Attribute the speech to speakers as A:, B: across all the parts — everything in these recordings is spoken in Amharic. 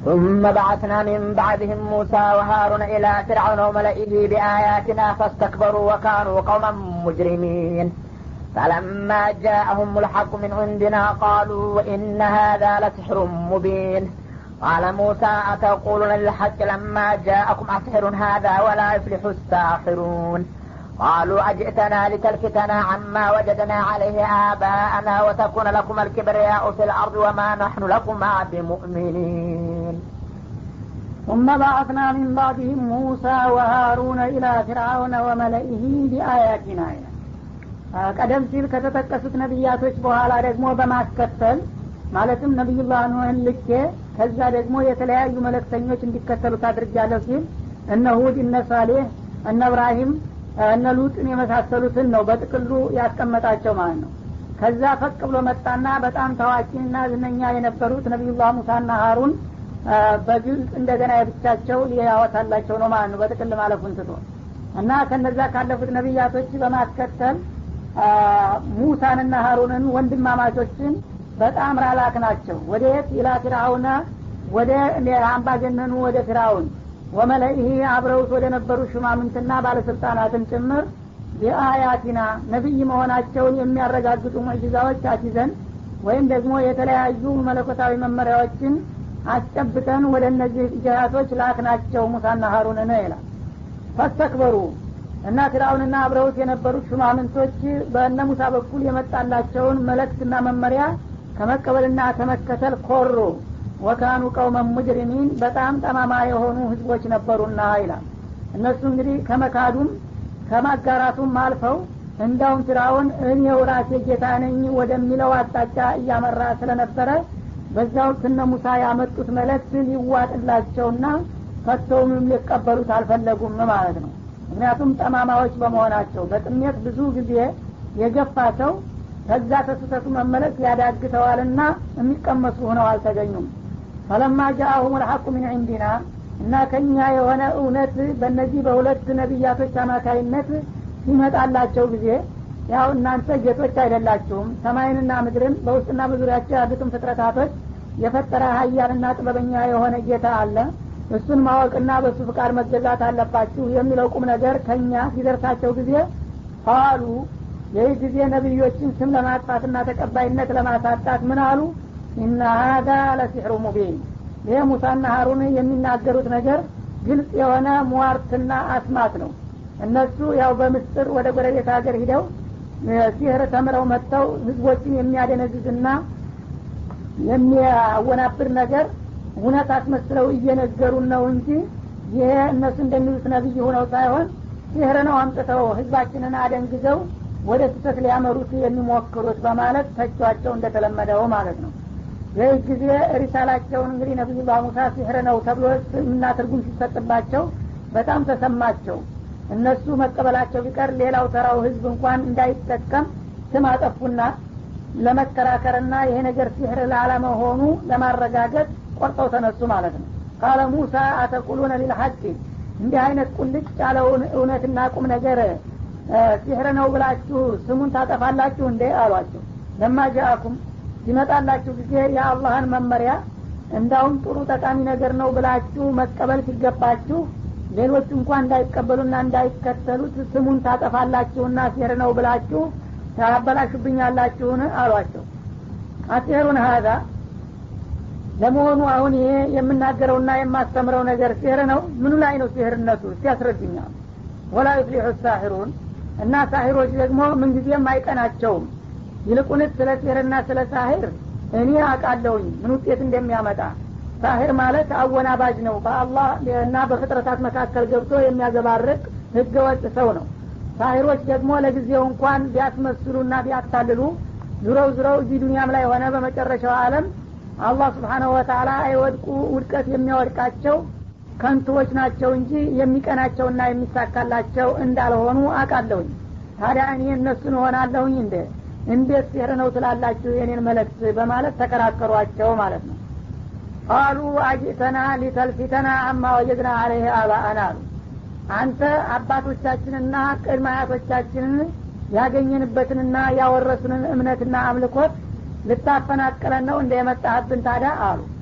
A: ثم بعثنا من بعدهم موسى وهارون إلى فرعون وملئه بآياتنا فاستكبروا وكانوا قوما مجرمين فلما جاءهم الحق من عندنا قالوا إن هذا لسحر مبين قال موسى أتقولون للحق لما جاءكم أسحر هذا ولا يفلح الساحرون قالوا أجئتنا لتلفتنا عما وجدنا عليه آباءنا وتكون لكم الكبرياء في الأرض وما نحن لكما بمؤمنين
B: ثم بعثنا من بعدهم موسى وهارون إلى فرعون وملئه بآياتنا ቀደም ሲል ከተጠቀሱት ነቢያቶች በኋላ ደግሞ በማስከተል ማለትም ነቢዩላህ ኑህን ልኬ ከዛ ደግሞ የተለያዩ መለክተኞች እንዲከተሉት አድርጃለሁ ሲል እነ ሁድ እነ ሳሌህ እነ እብራሂም እነ ሉጥን የመሳሰሉትን ነው በጥቅሉ ያስቀመጣቸው ማለት ነው ከዛ ፈቅ ብሎ መጣና በጣም ታዋቂና ዝነኛ የነበሩት ነቢዩላህ ሙሳና ሀሩን በግልጽ እንደገና የብቻቸው ሊያወታላቸው ነው ማለት ነው በጥቅል ማለፉን ትቶ እና ከነዛ ካለፉት ነቢያቶች በማስከተል ሙሳንና ሀሩንን ወንድማማቾችን በጣም ራላክ ናቸው ወደ የት ኢላ ፊርአውነ ወደ አምባገነኑ ወደ ፊርአውን ወመለይህ አብረውት ወደ ነበሩ ሹማምንትና ባለስልጣናትን ጭምር የአያቲና ነቢይ መሆናቸውን የሚያረጋግጡ ሙዕጅዛዎች አሲዘን ወይም ደግሞ የተለያዩ መለኮታዊ መመሪያዎችን አስጨብጠን ወደ እነዚህ ጅሃቶች ላክናቸው ሙሳና ሀሩን ነው ይላል ፈስተክበሩ እና ፊራውንና አብረውት የነበሩት ሹማምንቶች በእነ ሙሳ በኩል የመጣላቸውን መለክትና መመሪያ ከመቀበልና ከመከተል ኮሩ ወካኑ ቀውመን ሙጅሪሚን በጣም ጠማማ የሆኑ ህዝቦች ነበሩና ይላል እነሱ እንግዲህ ከመካዱም ከማጋራቱም አልፈው እንዳውም ፊራውን እኔው ራሴ ጌታ ነኝ ወደሚለው አቅጣጫ እያመራ ስለነበረ በዛ ወቅት እነ ሙሳ ያመጡት መለክት ሊዋጥላቸውና ፈተውም ሊቀበሉት አልፈለጉም ማለት ነው ምክንያቱም ጠማማዎች በመሆናቸው በጥሜት ብዙ ጊዜ የገፋ ሰው ከዛ ተስተቱ መመለስ ያዳግተዋልና የሚቀመሱ ሆነው አልተገኙም ፈለማ ጃአሁም ልሐቁ ሚን ዒንዲና እና ከኛ የሆነ እውነት በእነዚህ በሁለት ነቢያቶች አማካይነት ሲመጣላቸው ጊዜ ያው እናንተ ጌቶች አይደላችሁም ሰማይንና ምድርን በውስጥና በዙሪያቸው ያሉትን ፍጥረታቶች የፈጠረ ሀያልና ጥበበኛ የሆነ ጌታ አለ እሱን ማወቅና በእሱ ፍቃድ መገዛት አለባችሁ የሚለው ቁም ነገር ከኛ ሲደርሳቸው ጊዜ ቃሉ ይህ ጊዜ ነቢዮችን ስም ለማጥፋትና ተቀባይነት ለማሳጣት ምን አሉ እና ሀዳ ለሲሕሩ ሙቢን ይህ ሙሳና ሀሩን የሚናገሩት ነገር ግልጽ የሆነ ሟርትና አስማት ነው እነሱ ያው በምስጥር ወደ ጎረቤት ሀገር ሂደው ሲህር ተምረው መጥተው ህዝቦችን የሚያደነዝዝና የሚያወናብር ነገር እውነት አስመስለው እየነገሩን ነው እንጂ ይሄ እነሱ እንደሚሉት ነቢይ ሆነው ሳይሆን ሲህር ነው አምጥተው ህዝባችንን አደንግዘው ወደ ስህተት ሊያመሩት የሚሞክሩት በማለት ተቿቸው እንደተለመደው ማለት ነው ይህ ጊዜ ሪሳላቸውን እንግዲህ ነቢዩላህ ሙሳ ሲህር ነው ተብሎ እና ትርጉም ሲሰጥባቸው በጣም ተሰማቸው እነሱ መቀበላቸው ቢቀር ሌላው ተራው ህዝብ እንኳን እንዳይጠቀም ስም አጠፉና ለመከራከርና ይሄ ነገር ሲህር ላለመሆኑ ለማረጋገጥ ቆርጠው ተነሱ ማለት ነው ቃለ ሙሳ አተቁሉነ ሊልሐቂ እንዲህ አይነት ቁልጭ ያለውን እውነትና ቁም ነገር ሲህር ነው ብላችሁ ስሙን ታጠፋላችሁ እንዴ አሏቸው ለማ ጃአኩም ሲመጣላችሁ ጊዜ የአላህን መመሪያ እንዳውም ጥሩ ጠቃሚ ነገር ነው ብላችሁ መቀበል ሲገባችሁ ሌሎች እንኳን እንዳይቀበሉና እንዳይከተሉት ስሙን ታጠፋላችሁና ሲህር ነው ብላችሁ ታበላሹብኛላችሁን አሏቸው አሲህሩን ሀዛ ለመሆኑ አሁን ይሄ የምናገረውና የማስተምረው ነገር ሲህር ነው ምኑ ላይ ነው ሲህርነቱ እስቲ ያስረዱኛል ወላ ዩፍሊሑ ሳሂሩን እና ሳሂሮች ደግሞ ምንጊዜም አይቀናቸውም ይልቁንስ ስለ ሲህርና ስለ ሳሂር እኔ አቃለሁኝ ምን ውጤት እንደሚያመጣ ሳሂር ማለት አወናባጅ ነው በአላህ እና በፍጥረታት መካከል ገብቶ የሚያዘባርቅ ህገወጥ ሰው ነው ሳሂሮች ደግሞ ለጊዜው እንኳን ቢያስመስሉና ቢያታልሉ ዙረው ዙረው እዚህ ዱኒያም ላይ ሆነ በመጨረሻው አለም አላህ ስብሓናሁ ወተላ አይወድቁ ውድቀት የሚያወድቃቸው ከንቶዎች ናቸው እንጂ የሚቀናቸውና የሚሳካላቸው እንዳልሆኑ አቃለሁኝ ታዲያ እኔ እነሱን እሆናለሁኝ እንደ እንዴት ሲህር ነው ትላላችሁ የኔን መለክት በማለት ተከራከሯቸው ማለት ነው ቃሉ አጅተና ሊተልፊተና አማ ወጀድና አለይህ አባአና አሉ አንተ አባቶቻችንና ቅድመ አያቶቻችንን ያገኘንበትንና ያወረሱንን እምነትና አምልኮት ልታፈናቅለን ነው እንደ የመጣህብን ታዲያ አሉ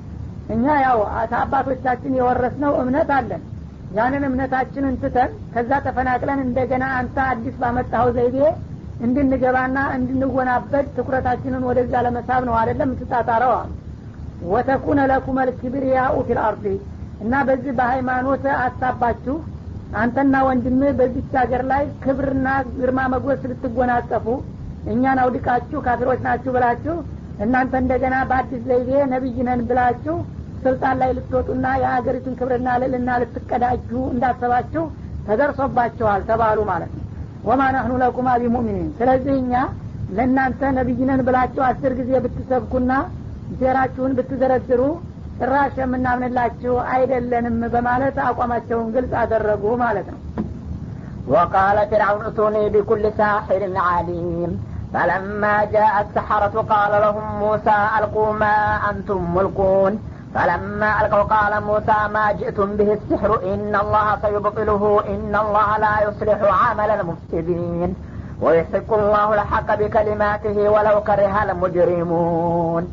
B: እኛ ያው አባቶቻችን የወረስነው እምነት አለን ያንን እምነታችንን ትተን ከዛ ተፈናቅለን እንደገና አንተ አዲስ ባመጣኸው ዘይቤ እንድንገባና እንድንወናበድ ትኩረታችንን ወደዛ ለመሳብ ነው አደለም የምትጣጣረው አሉ ወተኩነ ለኩም ልክብርያኡ ፊል አርዲ እና በዚህ በሃይማኖት አሳባችሁ አንተና ወንድምህ በዚች ሀገር ላይ ክብርና ግርማ መጎስ ልትጎናጸፉ እኛን አውድቃችሁ ካፊሮች ናችሁ ብላችሁ እናንተ እንደገና በአዲስ ዘይቤ ነቢይ ነን ብላችሁ ስልጣን ላይ ልትወጡና የሀገሪቱን ክብርና ልዕልና ልትቀዳጁ እንዳሰባችሁ ተደርሶባችኋል ተባሉ ማለት ነው ወማ ናህኑ ለኩማ ቢሙእሚኒን ስለዚህ እኛ ለእናንተ ነቢይነን ብላችሁ አስር ጊዜ ብትሰብኩና ሴራችሁን ብትዘረዝሩ ጭራሽ የምናምንላችሁ አይደለንም በማለት አቋማቸውን ግልጽ አደረጉ ማለት ነው
A: وقال فرعون ائتوني بكل ساحر عليم فلما جاء السحرة قال لهم موسى ألقوا ما أنتم ملقون فلما ألقوا قال موسى ما جئتم به السحر إن الله سيبطله إن الله لا يصلح عمل المفسدين ويحق الله الحق بكلماته ولو كره المجرمون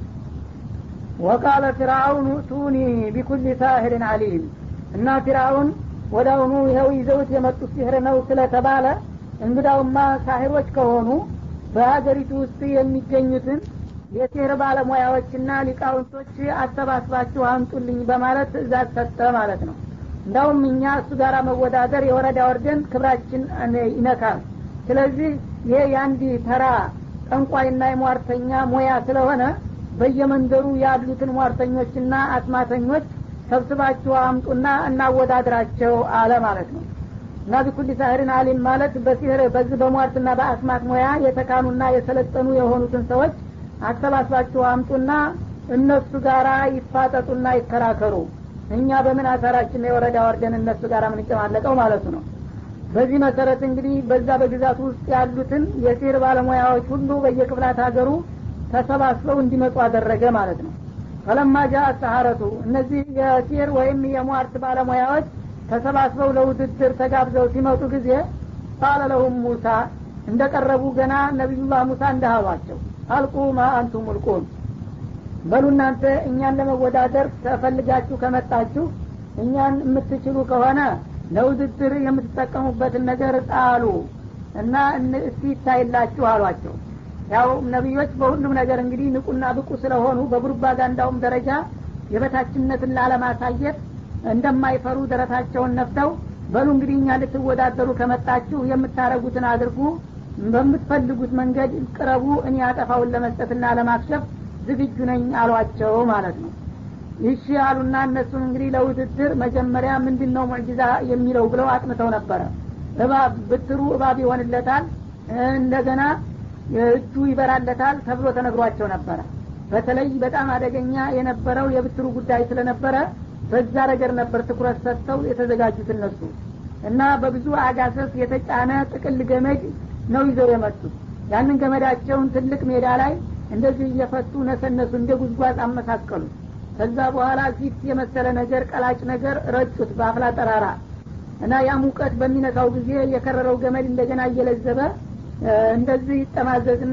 B: ወቃለ ፊርአውን ቱኒ ቢኩል ሳህርን አሊም እና ፊርአውን ወዳውኑ ይኸው ይዘውት የመጡት ሲህር ነው ስለተባለ እንግዳውማ ሳሂሮች ከሆኑ በሀገሪቱ ውስጥ የሚገኙትን የሲህር ባለሙያዎችና ሊቃውንቶች አሰባስባችሁ አምጡልኝ በማለት ትእዛዝ ሰጠ ማለት ነው እንዳውም እኛ እሱ ጋር መወዳደር የወረዳ ወርደን ክብራችን ይነካል ስለዚህ ይሄ የአንድ ተራ ጠንቋይና የሟርተኛ ሙያ ስለሆነ በየመንደሩ ያሉትን ሟርተኞችና አስማተኞች ሰብስባችሁ አምጡና እናወዳድራቸው አለ ማለት ነው እና ቢኩል ሳህርን አሊም ማለት በሲህር በዚህ በሟርትና በአስማት ሙያ የተካኑና የሰለጠኑ የሆኑትን ሰዎች አሰባስባችሁ አምጡና እነሱ ጋራ ይፋጠጡና ይከራከሩ እኛ በምን አሳራችን የወረዳ ወርደን እነሱ ጋር ምንጨማለቀው ማለቱ ነው በዚህ መሰረት እንግዲህ በዛ በግዛቱ ውስጥ ያሉትን የሲህር ባለሙያዎች ሁሉ በየክፍላት ሀገሩ ተሰባስበው እንዲመጡ አደረገ ማለት ነው ፈለማ ጃ ሰሀረቱ እነዚህ የሲር ወይም የሟርት ባለሙያዎች ተሰባስበው ለውድድር ተጋብዘው ሲመጡ ጊዜ ቃለ ለሁም ሙሳ እንደቀረቡ ገና ነቢዩላህ ሙሳ እንዳህሏቸው አልቁ ማ አንቱም ሙልቁን በሉ እናንተ እኛን ለመወዳደር ተፈልጋችሁ ከመጣችሁ እኛን የምትችሉ ከሆነ ለውድድር የምትጠቀሙበትን ነገር ጣሉ እና እስቲ ይታይላችሁ አሏቸው ያው ነቢዮች በሁሉም ነገር እንግዲህ ንቁና ብቁ ስለሆኑ በፕሮፓጋንዳውም ደረጃ የበታችነትን ላለማሳየት እንደማይፈሩ ደረታቸውን ነፍተው በሉ እንግዲህ እኛ ልትወዳደሩ ከመጣችሁ የምታረጉትን አድርጉ በምትፈልጉት መንገድ ቅረቡ እኔ አጠፋውን ለመስጠትና ለማክሸፍ ዝግጁ ነኝ አሏቸው ማለት ነው ይሺ አሉና እነሱም እንግዲህ ለውድድር መጀመሪያ ምንድን ነው ሙዕጂዛ የሚለው ብለው አጥንተው ነበረ እባብ ብትሩ እባብ ይሆንለታል እንደገና እጁ ይበራለታል ተብሎ ተነግሯቸው ነበረ በተለይ በጣም አደገኛ የነበረው የብትሩ ጉዳይ ስለነበረ በዛ ነገር ነበር ትኩረት ሰጥተው የተዘጋጁት እነሱ እና በብዙ አጋሰስ የተጫነ ጥቅል ገመድ ነው ይዘው የመጡት ያንን ገመዳቸውን ትልቅ ሜዳ ላይ እንደዚህ እየፈቱ ነሰነሱ እንደ ጉዝጓዝ አመሳቀሉ ከዛ በኋላ ፊት የመሰለ ነገር ቀላጭ ነገር ረጩት በአፍላ ጠራራ እና ያ ሙቀት በሚነካው ጊዜ የከረረው ገመድ እንደገና እየለዘበ እንደዚህ ይጠማዘዝና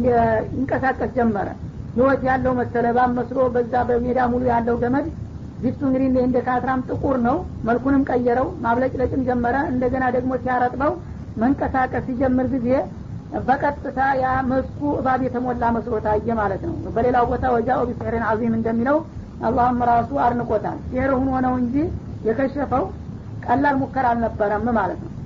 B: ይንቀሳቀስ ጀመረ ህይወት ያለው መሰለ ባም መስሎ በዛ በሜዳ ሙሉ ያለው ገመድ ፊቱ እንግዲህ እንደ ካትራም ጥቁር ነው መልኩንም ቀየረው ማብለጭለጭም ጀመረ እንደገና ደግሞ ሲያረጥበው መንቀሳቀስ ሲጀምር ጊዜ በቀጥታ ያ መስኩ እባብ የተሞላ መስሎ ታየ ማለት ነው በሌላው ቦታ ወጃኦ ቢስሕርን አዚም እንደሚለው አላህም ራሱ አድንቆታል ሲሕር ሁኖ ነው እንጂ የከሸፈው ቀላል ሙከራ አልነበረም ማለት ነው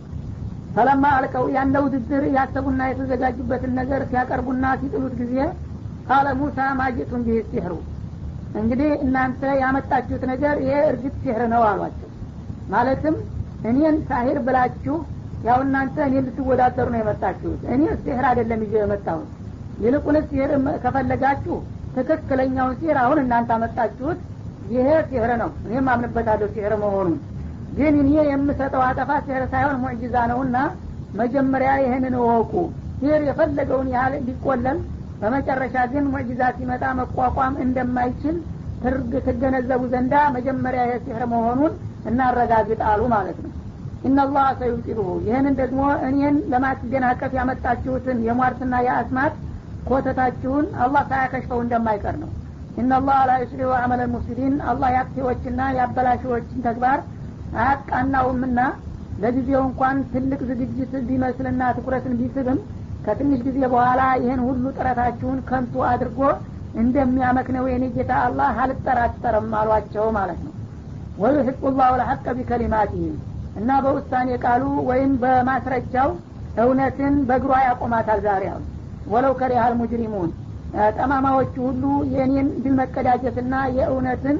B: ፈለማ አልቀው ያለ ውድድር ያሰቡና የተዘጋጁበትን ነገር ሲያቀርቡና ሲጥሉት ጊዜ ቃለ ሙሳ ማጅቱን ቢህ ሲሕሩ እንግዲህ እናንተ ያመጣችሁት ነገር ይሄ እርግጥ ሲሕር ነው አሏቸው ማለትም እኔን ሳሂር ብላችሁ ያው እናንተ እኔ ልትወዳደሩ ነው የመጣችሁት እኔ ሲሕር አይደለም ይዤ የመጣሁት ይልቁንስ ሲሕር ከፈለጋችሁ ትክክለኛውን ሲሕር አሁን እናንተ አመጣችሁት ይሄ ሲሕር ነው እኔም አምንበታለሁ ሲሕር መሆኑን ግን እኔ የምሰጠው አጠፋ ሲሕር ሳይሆን ሙዕጂዛ ነውና መጀመሪያ ይህንን እወቁ ሲሕር የፈለገውን ያህል ሊቆለል በመጨረሻ ግን ሙዕጂዛ ሲመጣ መቋቋም እንደማይችል ትርግ ትገነዘቡ ዘንዳ መጀመሪያ ይህ ሲሕር መሆኑን እናረጋግጥ አሉ ማለት ነው ኢናላህ ሰዩጢሉሁ ይህንን ደግሞ እኔን ለማስደናቀፍ ያመጣችሁትን የሟርትና የአስማት ኮተታችሁን አላህ ሳያከሽፈው እንደማይቀር ነው ኢነላህ ላ ዩስሊሁ አመለ ሙፍሲዲን አላህ የአጥፊዎችና የአበላሽዎችን ተግባር አያቃናውምና ለጊዜው እንኳን ትልቅ ዝግጅት ቢመስልና ትኩረትን ቢስብም ከትንሽ ጊዜ በኋላ ይህን ሁሉ ጥረታችሁን ከንቱ አድርጎ እንደሚያመክነው የኔ ጌታ አላህ አልጠራጠርም አሏቸው ማለት ነው ወዩሕቁ ላሁ ለሐቀ ቢከሊማቲህም እና በውሳኔ ቃሉ ወይም በማስረጃው እውነትን በእግሯ ያቆማታል ዛሬ አሁን ወለው ከሪሃል ሙጅሪሙን ጠማማዎቹ ሁሉ የእኔን ድል መቀዳጀትና የእውነትን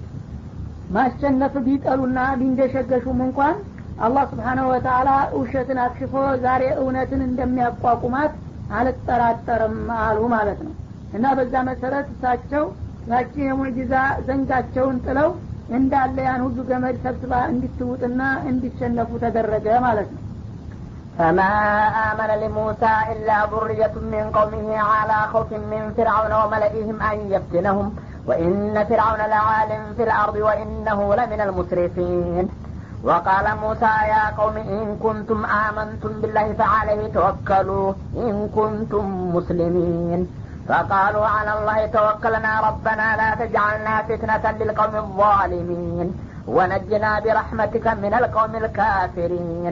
B: ማሸነፍ ቢጠሉና ቢንደሸገሹም እንኳን አላህ ስብሓናሁ ወተአላ ውሸትን አክሽፎ ዛሬ እውነትን እንደሚያቋቁማት አልጠራጠርም አሉ ማለት ነው እና በዛ መሰረት እሳቸው ያቺ የሙዕጂዛ ዘንጋቸውን ጥለው እንዳለ ያን ሁሉ ገመድ ሰብስባ እንዲትውጥና እንዲሸነፉ ተደረገ ማለት ነው
A: فما آمن لموسى إلا ذرية من قومه على خوف من فرعون وملئهم أن يفتنهم وإن فرعون لعال في الأرض وإنه لمن المسرفين وقال موسى يا قوم إن كنتم آمنتم بالله فعليه توكلوا إن كنتم مسلمين فقالوا على الله توكلنا ربنا لا تجعلنا فتنة للقوم الظالمين ونجنا برحمتك من القوم الكافرين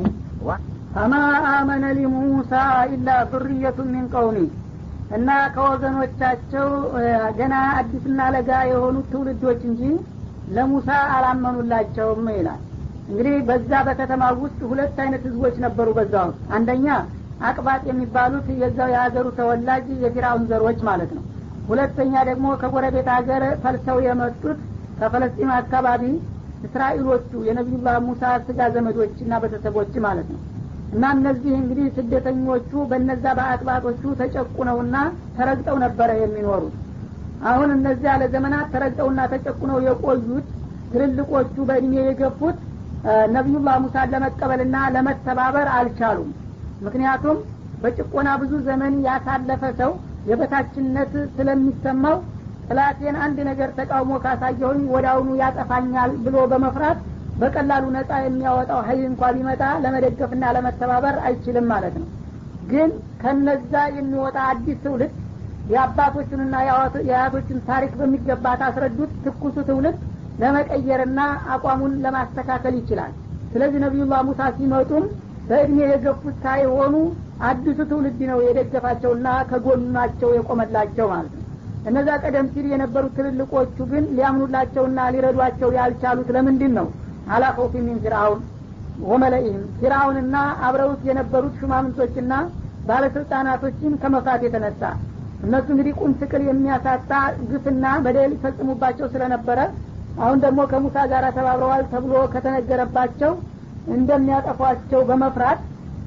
B: ፈማ አመነ ሊሙሳ ኢላ ዙርየቱ ሚን ቀውሚ እና ከወገኖቻቸው ገና አዲስና ለጋ የሆኑት ትውልዶች እንጂ ለሙሳ አላመኑላቸውም ይላል እንግዲህ በዛ በከተማ ውስጥ ሁለት አይነት ህዝቦች ነበሩ በዛ ውስጥ አንደኛ አቅባጥ የሚባሉት የዛው የሀገሩ ተወላጅ የፊራውን ዘሮች ማለት ነው ሁለተኛ ደግሞ ከጎረቤት ሀገር ፈልሰው የመጡት ከፈለስጢን አካባቢ እስራኤሎቹ የነቢዩላህ ሙሳ ስጋ ዘመዶች እና ቤተሰቦች ማለት ነው እና እነዚህ እንግዲህ ስደተኞቹ በነዛ በአጥባጦቹ ተጨቁነውና ተረግጠው ነበረ የሚኖሩት አሁን እነዚያ ለዘመናት ተረግጠውና ተጨቁነው የቆዩት ትልልቆቹ በእድሜ የገፉት ነቢዩላህ ሙሳን ለመቀበልና ለመተባበር አልቻሉም ምክንያቱም በጭቆና ብዙ ዘመን ያሳለፈ ሰው የበታችነት ስለሚሰማው ጥላቴን አንድ ነገር ተቃውሞ ካሳየሁኝ ወደ አሁኑ ያጠፋኛል ብሎ በመፍራት በቀላሉ ነጻ የሚያወጣው ሀይል እንኳ ቢመጣ ለመደገፍና ለመተባበር አይችልም ማለት ነው ግን ከነዛ የሚወጣ አዲስ ትውልድ የአባቶቹንና የአያቶችን ታሪክ በሚገባ ታስረዱት ትኩሱ ትውልድ ለመቀየርና አቋሙን ለማስተካከል ይችላል ስለዚህ ነቢዩላህ ሙሳ ሲመጡም በእድሜ የገፉት ሳይሆኑ አዲሱ ትውልድ ነው የደገፋቸውና ከጎናቸው የቆመላቸው ማለት ነው እነዛ ቀደም ሲል የነበሩት ትልልቆቹ ግን ሊያምኑላቸውና ሊረዷቸው ያልቻሉት ለምንድን ነው አላ ኸውፊ ሚን ፊርአውን ወመለኢህም ፊርአውንና አብረውት የነበሩት ሹማምንቶችና ባለስልጣናቶችን ከመፍራት የተነሳ እነሱ እንግዲህ ቁም ስቅል የሚያሳጣ ግፍና በደል ይፈጽሙባቸው ስለነበረ አሁን ደግሞ ከሙሳ ጋር ተባብረዋል ተብሎ ከተነገረባቸው እንደሚያጠፏቸው በመፍራት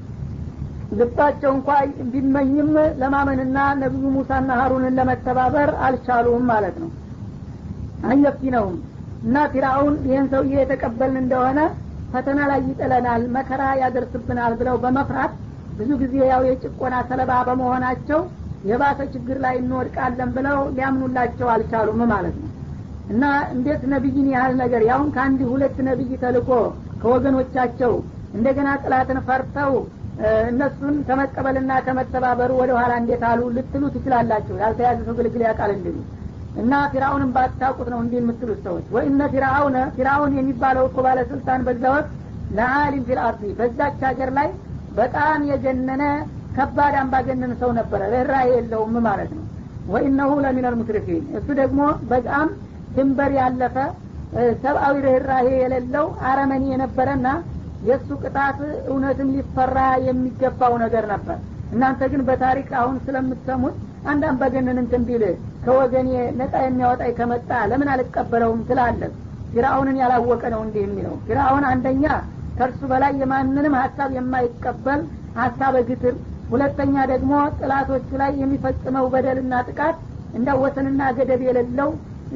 B: ልባቸው እንኳ ቢመኝም ለማመንና ነቢዩ ሙሳና ሀሩንን ለመተባበር አልቻሉም ማለት ነው አየፍቲነውም እና ፊራውን ይህን ሰውዬ የተቀበልን እንደሆነ ፈተና ላይ ይጥለናል መከራ ያደርስብናል ብለው በመፍራት ብዙ ጊዜ ያው የጭቆና ሰለባ በመሆናቸው የባሰ ችግር ላይ እንወድቃለን ብለው ሊያምኑላቸው አልቻሉም ማለት ነው እና እንዴት ነቢይን ያህል ነገር ያሁን ከአንድ ሁለት ነቢይ ተልኮ ከወገኖቻቸው እንደገና ጥላትን ፈርተው እነሱን ከመቀበልና ከመተባበሩ ወደ ኋላ እንዴት አሉ ልትሉ ትችላላችሁ ያልተያዘ ሰው ግልግል ያውቃል እንዲሉ እና ፊራውንን ባታውቁት ነው እንዲህ የምትሉት ሰዎች ወኢነ ፊራውነ ፊራውን የሚባለው እኮ ባለስልጣን በዛ ወቅት ለአሊም ፊልአርዲ በዛች ሀገር ላይ በጣም የገነነ ከባድ አምባገነን ሰው ነበረ ርኅራሄ የለውም ማለት ነው ወኢነሁ ለሚነል ሙስሪፊን እሱ ደግሞ በጣም ድንበር ያለፈ ሰብአዊ ርኅራሄ የሌለው አረመኒ የነበረና የእሱ ቅጣት እውነትም ሊፈራ የሚገባው ነገር ነበር እናንተ ግን በታሪክ አሁን ስለምትሰሙት አንድ አምባገነን እንትን ቢል ከወገኔ ነጻ የሚያወጣኝ ከመጣ ለምን አልቀበለውም ትላለህ ፊራውንን ያላወቀ ነው እንዲህ የሚለው ፊራውን አንደኛ ከእርሱ በላይ የማንንም ሀሳብ የማይቀበል ሀሳበ ግትር ሁለተኛ ደግሞ ጥላቶቹ ላይ የሚፈጽመው በደልና ጥቃት እንዳወሰንና ገደብ የሌለው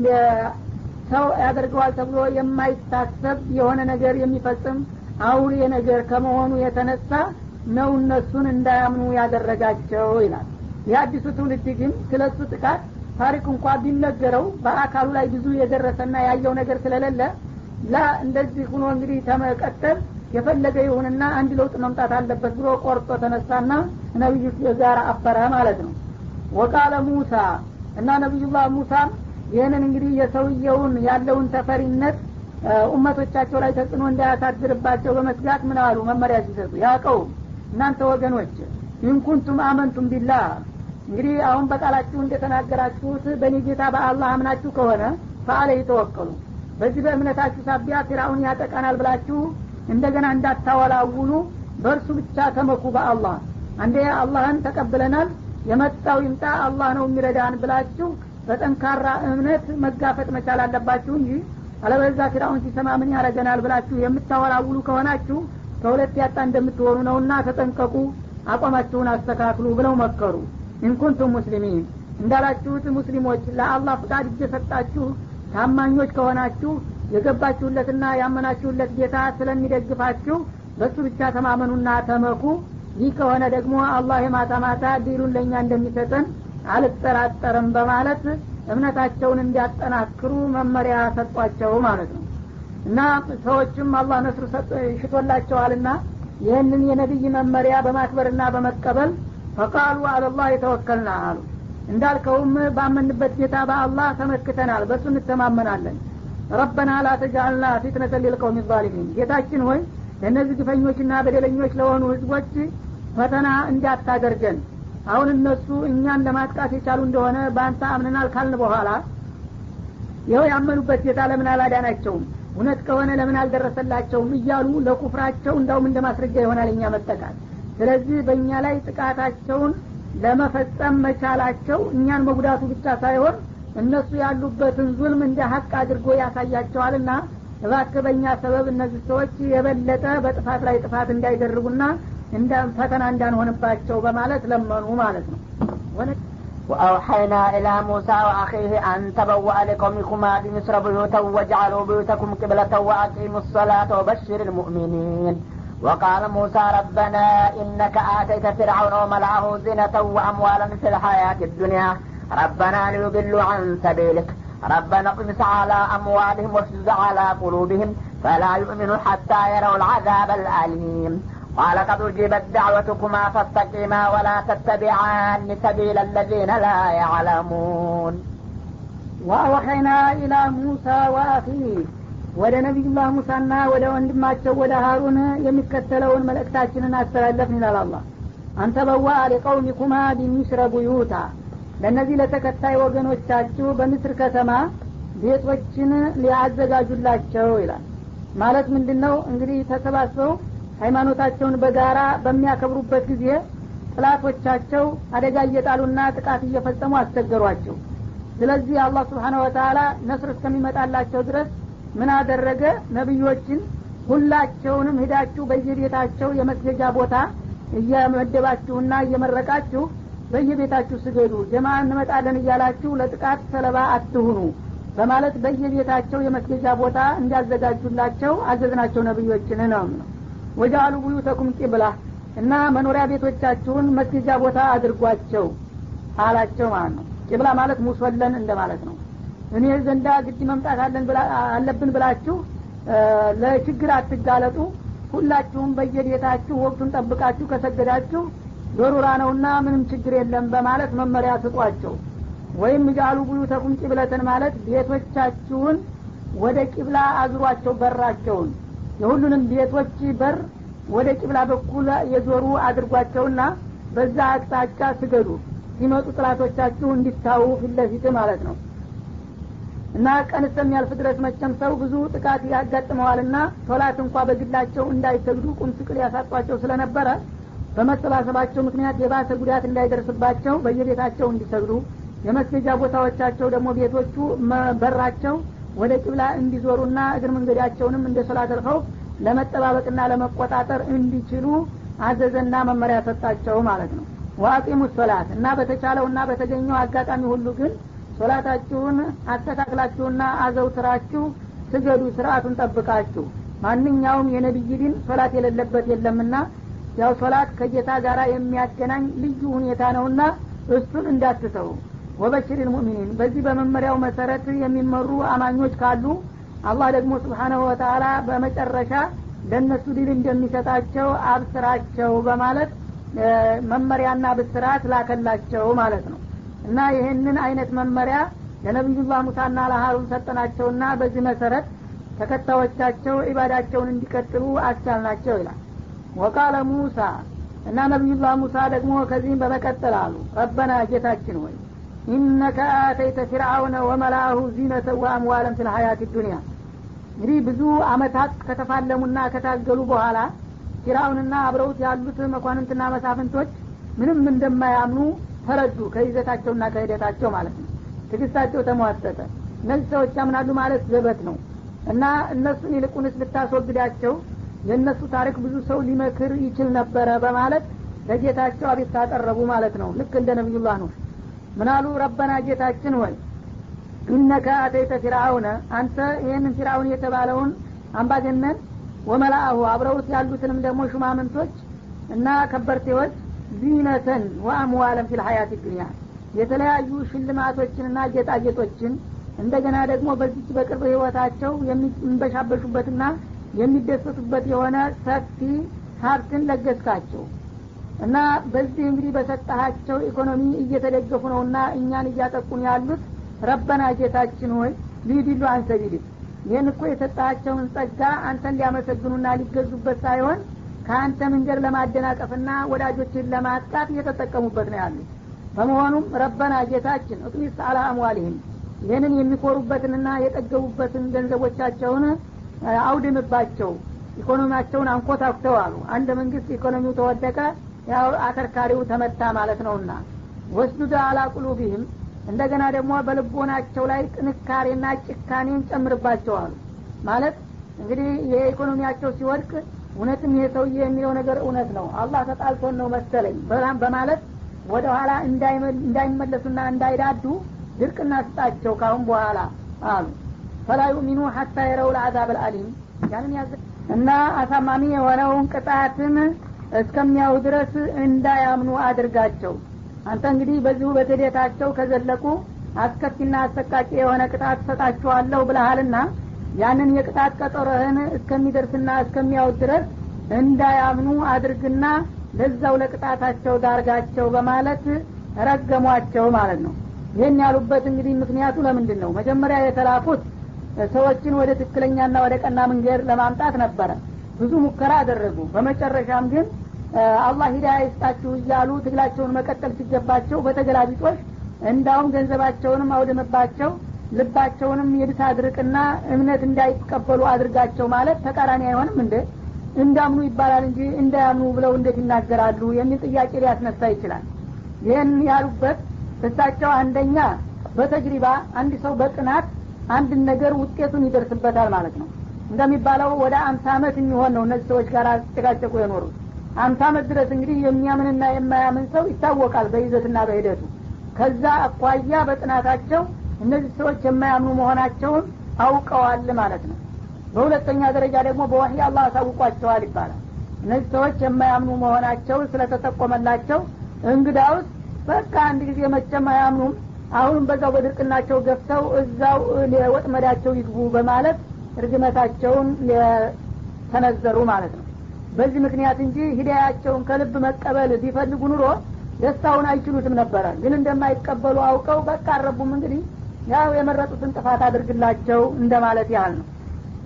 B: ሰው ያደርገዋል ተብሎ የማይታሰብ የሆነ ነገር የሚፈጽም አውሬ ነገር ከመሆኑ የተነሳ ነው እነሱን እንዳያምኑ ያደረጋቸው ይላል የአዲሱ ትውልድ ግን ስለ እሱ ጥቃት ታሪክ እንኳ ቢነገረው በአካሉ ላይ ብዙ የደረሰና ያየው ነገር ስለሌለ ላ እንደዚህ ሁኖ እንግዲህ ተመቀጠል የፈለገ ይሁንና አንድ ለውጥ መምጣት አለበት ብሎ ቆርጦ ተነሳና ነቢዩ ጋር አፈረ ማለት ነው ወቃለ ሙሳ እና ነቢዩላህ ሙሳም ይህንን እንግዲህ የሰውየውን ያለውን ተፈሪነት ኡመቶቻቸው ላይ ተጽዕኖ እንዳያሳድርባቸው በመስጋት ምን አሉ መመሪያ ሲሰጡ ያቀው እናንተ ወገኖች ኢንኩንቱም አመንቱም ቢላህ እንግዲህ አሁን በቃላችሁ እንደተናገራችሁት በእኔ ጌታ በአላህ አምናችሁ ከሆነ ፈአለ ይተወከሉ በዚህ በእምነታችሁ ሳቢያ ፊራውን ያጠቃናል ብላችሁ እንደገና እንዳታወላውሉ በእርሱ ብቻ ተመኩ በአላህ አንዴ አላህን ተቀብለናል የመጣው ይምጣ አላህ ነው የሚረዳን ብላችሁ በጠንካራ እምነት መጋፈጥ መቻል አለባችሁ እንጂ አለበዛ ፊራውን ሲሰማ ምን ያረገናል ብላችሁ የምታወላውሉ ከሆናችሁ ከሁለት ያጣ እንደምትሆኑ ነውና ተጠንቀቁ አቋማችሁን አስተካክሉ ብለው መከሩ ኢንኩንቱም ሙስሊሚን እንዳላችሁት ሙስሊሞች ለአላህ ፍቃድ እየሰጣችሁ ታማኞች ከሆናችሁ የገባችሁለትና ያመናችሁለት ጌታ ስለሚደግፋችሁ በሱ ብቻ ተማመኑና ተመኩ ይህ ከሆነ ደግሞ አላህ የማታ ማታ ዲሉን ለእኛ እንደሚሰጠን አልጠራጠርም በማለት እምነታቸውን እንዲያጠናክሩ መመሪያ ሰጧቸው ማለት ነው እና ሰዎችም አላህ ነስሩ ሽቶላቸዋልና ይህንን የነቢይ መመሪያ በማክበርና በመቀበል ፈቃሉ አለላህ የተወከልና አሉ እንዳልከውም ባመንበት ጌታ በአላህ ተመክተናል በእሱ እንተማመናለን ረበና ላ ተጃአልና ፊትነተ ሊልቀውም ዛሊሚን ጌታችን ሆይ ለእነዚህ ግፈኞችና በደለኞች ለሆኑ ህዝቦች ፈተና እንዳታደርገን አሁን እነሱ እኛን ለማጥቃት የቻሉ እንደሆነ በአንተ አምነናል ካልን በኋላ ይኸው ያመኑበት ጌታ ለምን አላዳናቸውም እውነት ከሆነ ለምን አልደረሰላቸውም እያሉ ለኩፍራቸው እንዳውም እንደ ማስረጃ ይሆናል እኛ መጠቃት ስለዚህ በእኛ ላይ ጥቃታቸውን ለመፈጸም መቻላቸው እኛን መጉዳቱ ብቻ ሳይሆን እነሱ ያሉበትን ዙልም እንደ ሀቅ አድርጎ ያሳያቸዋልና እባክህ በእኛ ሰበብ እነዚህ ሰዎች የበለጠ በጥፋት ላይ ጥፋት እንዳይደርጉና ፈተና እንዳንሆንባቸው በማለት ለመኑ ማለት ነው
A: وأوحينا إلى موسى وأخيه أن تبوأ لقومكما بمصر بيوتا واجعلوا بيوتكم قبلة وأقيموا الصلاة وبشر المؤمنين وقال موسى ربنا إنك آتيت فرعون وملأه زينة وأموالا في الحياة الدنيا ربنا ليضلوا عن سبيلك ربنا اطمس على أموالهم واشدد على قلوبهم فلا يؤمنوا حتى يروا العذاب الأليم قال قد أجيبت دعوتكما فاستقيما ولا تتبعان سبيل الذين لا يعلمون
B: وأوحينا إلى موسى وأخيه ወደ ነቢዩላህ ሙሳና ወደ ወንድማቸው ወደ ሀሩን የሚከተለውን መልእክታችንን አስተላለፍን ይላል አላ አንተ በዋ ሊቀውሚኩማ ቢሚስረ ቡዩታ ለእነዚህ ለተከታይ ወገኖቻችሁ በምስር ከተማ ቤቶችን ሊያዘጋጁላቸው ይላል ማለት ምንድን ነው እንግዲህ ተሰባስበው ሃይማኖታቸውን በጋራ በሚያከብሩበት ጊዜ ጥላቶቻቸው አደጋ እየጣሉና ጥቃት እየፈጸሙ አስቸገሯቸው ስለዚህ አላህ ስብሓነ ወተላ ነስር እስከሚመጣላቸው ድረስ ምን አደረገ ነቢዮችን ሁላቸውንም ሂዳችሁ በየቤታቸው የመስገጃ ቦታ እየመደባችሁና እየመረቃችሁ በየቤታችሁ ስገዱ ጀማ እንመጣለን እያላችሁ ለጥቃት ሰለባ አትሁኑ በማለት በየቤታቸው የመስገጃ ቦታ እንዲያዘጋጁላቸው አዘዝናቸው ነቢዮችን ነው ነው ወጃአሉ ቡዩተኩም ቂብላ እና መኖሪያ ቤቶቻችሁን መስገጃ ቦታ አድርጓቸው አላቸው ማለት ነው ቂብላ ማለት ሙሶለን እንደማለት ነው እኔ ዘንዳ ግድ መምጣት አለብን ብላችሁ ለችግር አትጋለጡ ሁላችሁም በየቤታችሁ ወቅቱን ጠብቃችሁ ከሰገዳችሁ ዶሩራ ነውና ምንም ችግር የለም በማለት መመሪያ ስጧቸው ወይም እጃሉ ቡዩተኩም ቂብለትን ማለት ቤቶቻችሁን ወደ ቂብላ አዙሯቸው በራቸውን የሁሉንም ቤቶች በር ወደ ቂብላ በኩል የዞሩ አድርጓቸውና በዛ አቅጣጫ ስገዱ ሲመጡ ጥላቶቻችሁ እንዲታዩ ፊት ለፊት ማለት ነው እና ቀን እስከሚያልፍ ድረስ መቸም ሰው ብዙ ጥቃት ያጋጥመዋልና ሶላት እንኳ በግላቸው እንዳይሰግዱ ቁም ስቅል ያሳጧቸው ስለነበረ በመሰባሰባቸው ምክንያት የባሰ ጉዳት እንዳይደርስባቸው በየቤታቸው እንዲሰግዱ የመስገጃ ቦታዎቻቸው ደግሞ ቤቶቹ በራቸው ወደ ቂብላ እንዲዞሩና እግር መንገዳቸውንም እንደ ሶላት አልኸውፍ ለመጠባበቅና ለመቆጣጠር እንዲችሉ አዘዘና መመሪያ ሰጣቸው ማለት ነው ዋቂሙ ሶላት እና በተቻለውና በተገኘው አጋጣሚ ሁሉ ግን ሶላታችሁን አስተካክላችሁና አዘውትራችሁ ስገዱ ስርአቱን ጠብቃችሁ ማንኛውም የነቢይ ዲን ሶላት የሌለበት የለምና ያው ሶላት ከጌታ ጋር የሚያገናኝ ልዩ ሁኔታ ነውና እሱን እንዳትተው ወበሽር ልሙእሚኒን በዚህ በመመሪያው መሰረት የሚመሩ አማኞች ካሉ አላህ ደግሞ ስብሓናሁ ወተላ በመጨረሻ ለእነሱ ድል እንደሚሰጣቸው አብስራቸው በማለት መመሪያና ብስራት ላከላቸው ማለት ነው እና ይህንን አይነት መመሪያ ለነቢዩላህ ሙሳና ለሀሩን ሰጠናቸውና በዚህ መሰረት ተከታዮቻቸው ኢባዳቸውን እንዲቀጥሉ አስቻልናቸው ይላል ወቃለ ሙሳ እና ነቢዩላህ ሙሳ ደግሞ ከዚህም በመቀጠል አሉ ረበና ጌታችን ሆይ ኢነከ አተይተ ፊርአውነ ወመላሁ ዚነተ ወአምዋለን ፊል ሀያት ዱኒያ እንግዲህ ብዙ አመታት ከተፋለሙና ከታገሉ በኋላ ፊርአውንና አብረውት ያሉት መኳንንትና መሳፍንቶች ምንም እንደማያምኑ ተረዱ ከይዘታቸውና ከሂደታቸው ማለት ነው ትግስታቸው ተሟጠጠ እነዚህ ሰዎች ያምናሉ ማለት ዘበት ነው እና እነሱን ይልቁንስ ብታስወግዳቸው የእነሱ ታሪክ ብዙ ሰው ሊመክር ይችል ነበረ በማለት ለጌታቸው አቤት ታቀረቡ ማለት ነው ልክ እንደ ነቢዩላህ ነው ምናሉ ረበና ጌታችን ሆይ ኢነከ አተይተ ፊርአውነ አንተ ይህንን ፊርአውን የተባለውን አምባገነን ወመላአሁ አብረውት ያሉትንም ደግሞ ሹማምንቶች እና ከበርቴዎች ዚነተን ወአምዋለን ፊል ሀያት ዱኒያ የተለያዩ ሽልማቶችንና ጌጣጌጦችን እንደገና ደግሞ በዚች በቅርብ ህይወታቸው የሚንበሻበሹበትና የሚደሰቱበት የሆነ ሰፊ ሀብትን ለገስካቸው እና በዚህ እንግዲህ በሰጠሃቸው ኢኮኖሚ እየተደገፉ ነውና እኛን እያጠቁን ያሉት ረበና ጌታችን ሆይ ሊዲሉ አንሰቢልክ ይህን እኮ የሰጣቸውን ጸጋ አንተን ሊያመሰግኑና ሊገዙበት ሳይሆን ከአንተ መንገድ ለማደናቀፍና ወዳጆችን ለማጥቃት እየተጠቀሙበት ነው ያሉት በመሆኑም ረበና ጌታችን እጥሚስ አላ አምዋሊህም ይህንን የሚኮሩበትንና የጠገቡበትን ገንዘቦቻቸውን አውድምባቸው ኢኮኖሚያቸውን አንኮታኩተው አሉ አንድ መንግስት ኢኮኖሚው ተወደቀ ያው አከርካሪው ተመታ ማለት ነውና ወስዱደ አላ ቁሉቢህም እንደገና ደግሞ በልቦናቸው ላይ ጥንካሬና ጭካኔን ጨምርባቸው አሉ ማለት እንግዲህ የኢኮኖሚያቸው ሲወድቅ እውነትም ይሄ ሰውዬ የሚለው ነገር እውነት ነው አላህ ተጣልቶን ነው መሰለኝ በማለት ወደ ኋላ እንዳይመለሱና እንዳይዳዱ ድርቅና ስጣቸው ካሁን በኋላ አሉ ፈላ ዩሚኑ ሀታ የረው ልአዛብ አልአሊም ያንን ያዘ እና አሳማሚ የሆነውን ቅጣትን እስከሚያው ድረስ እንዳያምኑ አድርጋቸው አንተ እንግዲህ በዚሁ በትዴታቸው ከዘለቁ አስከፊና አሰቃቂ የሆነ ቅጣት ሰጣችኋለሁ ብለሃልና ያንን የቅጣት ቀጠሮህን እስከሚደርስና እስከሚያውት ድረስ እንዳያምኑ አድርግና ለዛው ለቅጣታቸው ዳርጋቸው በማለት ረገሟቸው ማለት ነው ይህን ያሉበት እንግዲህ ምክንያቱ ለምንድን ነው መጀመሪያ የተላኩት ሰዎችን ወደ ትክክለኛና ወደ ቀና መንገድ ለማምጣት ነበረ ብዙ ሙከራ አደረጉ በመጨረሻም ግን አላህ ሂዳያ ይስጣችሁ እያሉ ትግላቸውን መቀጠል ሲገባቸው በተገላቢጦች እንዳውም ገንዘባቸውንም አውድምባቸው ልባቸውንም የድታ አድርቅና እምነት እንዳይቀበሉ አድርጋቸው ማለት ተቃራኒ አይሆንም እንደ እንዳምኑ ይባላል እንጂ እንዳያምኑ ብለው እንዴት ይናገራሉ የሚል ጥያቄ ሊያስነሳ ይችላል ይህን ያሉበት እሳቸው አንደኛ በተጅሪባ አንድ ሰው በጥናት አንድን ነገር ውጤቱን ይደርስበታል ማለት ነው እንደሚባለው ወደ አምሳ አመት የሚሆን ነው እነዚህ ሰዎች ጋር ጨቃጨቁ የኖሩት አምሳ አመት ድረስ እንግዲህ የሚያምንና የማያምን ሰው ይታወቃል በይዘትና በሂደቱ ከዛ አኳያ በጥናታቸው እነዚህ ሰዎች የማያምኑ መሆናቸውን አውቀዋል ማለት ነው በሁለተኛ ደረጃ ደግሞ በዋህይ አላህ አሳውቋቸዋል ይባላል እነዚህ ሰዎች የማያምኑ መሆናቸውን ስለተጠቆመላቸው እንግዳውስ በቃ አንድ ጊዜ መቼም አያምኑም አሁንም በዛው በድርቅናቸው ገፍተው እዛው ወጥመዳቸው ይግቡ በማለት እርግመታቸውን ተነዘሩ ማለት ነው በዚህ ምክንያት እንጂ ሂዳያቸውን ከልብ መቀበል ቢፈልጉ ኑሮ ደስታውን አይችሉትም ነበረ ግን እንደማይቀበሉ አውቀው በቃ አረቡም እንግዲህ ያው የመረጡትን ጥፋት አድርግላቸው እንደማለት ያህል ነው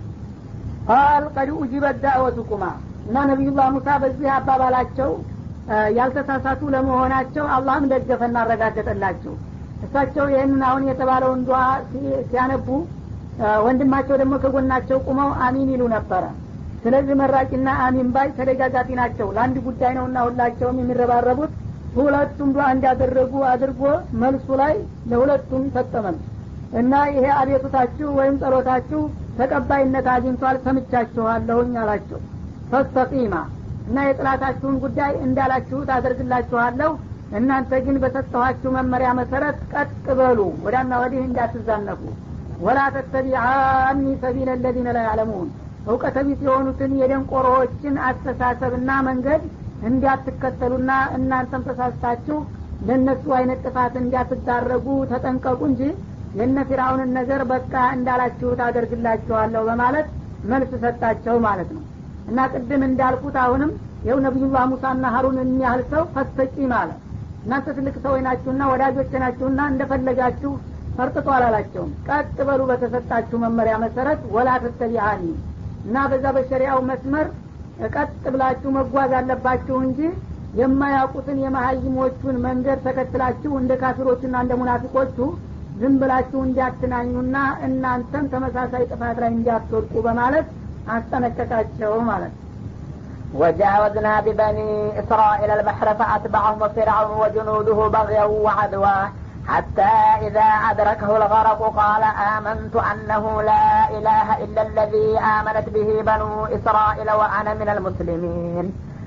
B: ቃል ቀድ ኡጅበት ዳዕወቱኩማ እና ነቢዩላህ ሙሳ በዚህ አባባላቸው ያልተሳሳቱ ለመሆናቸው አላህም ደገፈና አረጋገጠላቸው እሳቸው ይህንን አሁን የተባለውን ዱዓ ሲያነቡ ወንድማቸው ደግሞ ከጎናቸው ቁመው አሚን ይሉ ነበረ ስለዚህ መራቂና አሚን ባይ ተደጋጋፊ ናቸው ለአንድ ጉዳይ ነውና ሁላቸውም የሚረባረቡት ሁለቱም ዱዓ እንዳደረጉ አድርጎ መልሱ ላይ ለሁለቱም ሰጠመል እና ይሄ አቤቱታችሁ ወይም ጸሎታችሁ ተቀባይነት አግኝቷል ሰምቻችኋለሁኝ አላቸው ፈስተቂማ እና የጥላታችሁን ጉዳይ እንዳላችሁት አደርግላችኋለሁ እናንተ ግን በሰጠኋችሁ መመሪያ መሰረት ቀጥ በሉ ወዳና ወዲህ እንዳትዛነፉ ወላ ተተቢዓኒ ሰቢለ ለዚነ ላ ያዕለሙን እውቀተ ቢስ የሆኑትን የደንቆሮዎችን አስተሳሰብና መንገድ እንዲያትከተሉና እናንተም ተሳስታችሁ ለእነሱ አይነት ጥፋት እንዲያትዳረጉ ተጠንቀቁ እንጂ የነ ፊራውንን ነገር በቃ እንዳላችሁት አደርግላችኋለሁ በማለት መልስ ሰጣቸው ማለት ነው እና ቅድም እንዳልኩት አሁንም ይኸው ነቢዩላህ ሙሳና ሀሩን የሚያህል ሰው ፈስተቂ ማለት እናንተ ትልቅ ሰዎች ናችሁና ወዳጆች ናችሁና እንደፈለጋችሁ ፈርጥጦ አላላቸውም ቀጥ በሉ በተሰጣችሁ መመሪያ መሰረት ወላ ተተቢአኒ እና በዛ በሸሪያው መስመር ቀጥ ብላችሁ መጓዝ አለባችሁ እንጂ የማያውቁትን የመሀይሞቹን መንገድ ተከትላችሁ እንደ ካፊሮቹና እንደ ሙናፊቆቹ ዝም ብላችሁ እንዲያትናኙና እናንተም ተመሳሳይ ጥፋት ላይ እንዲያትወድቁ በማለት አስጠነቀቃቸው ማለት ነው
A: وجاوزنا ببني إسرائيل البحر فأتبعهم فرعون وجنوده بغيا وعدوا حتى إذا أدركه الغرق قال آمنت أنه لا إله إلا الذي آمنت به بنو إسرائيل وأنا من المسلمين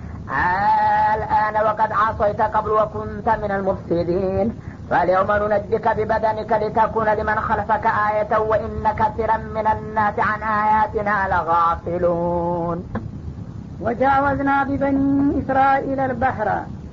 A: الآن وقد عصيت قبل وكنت من المفسدين فاليوم ننجك ببدنك لتكون لمن خلفك آية وإن كثيرا من الناس عن آياتنا لغافلون
B: ወጃወዝና ቢበኒ እስራኤል አልባህራ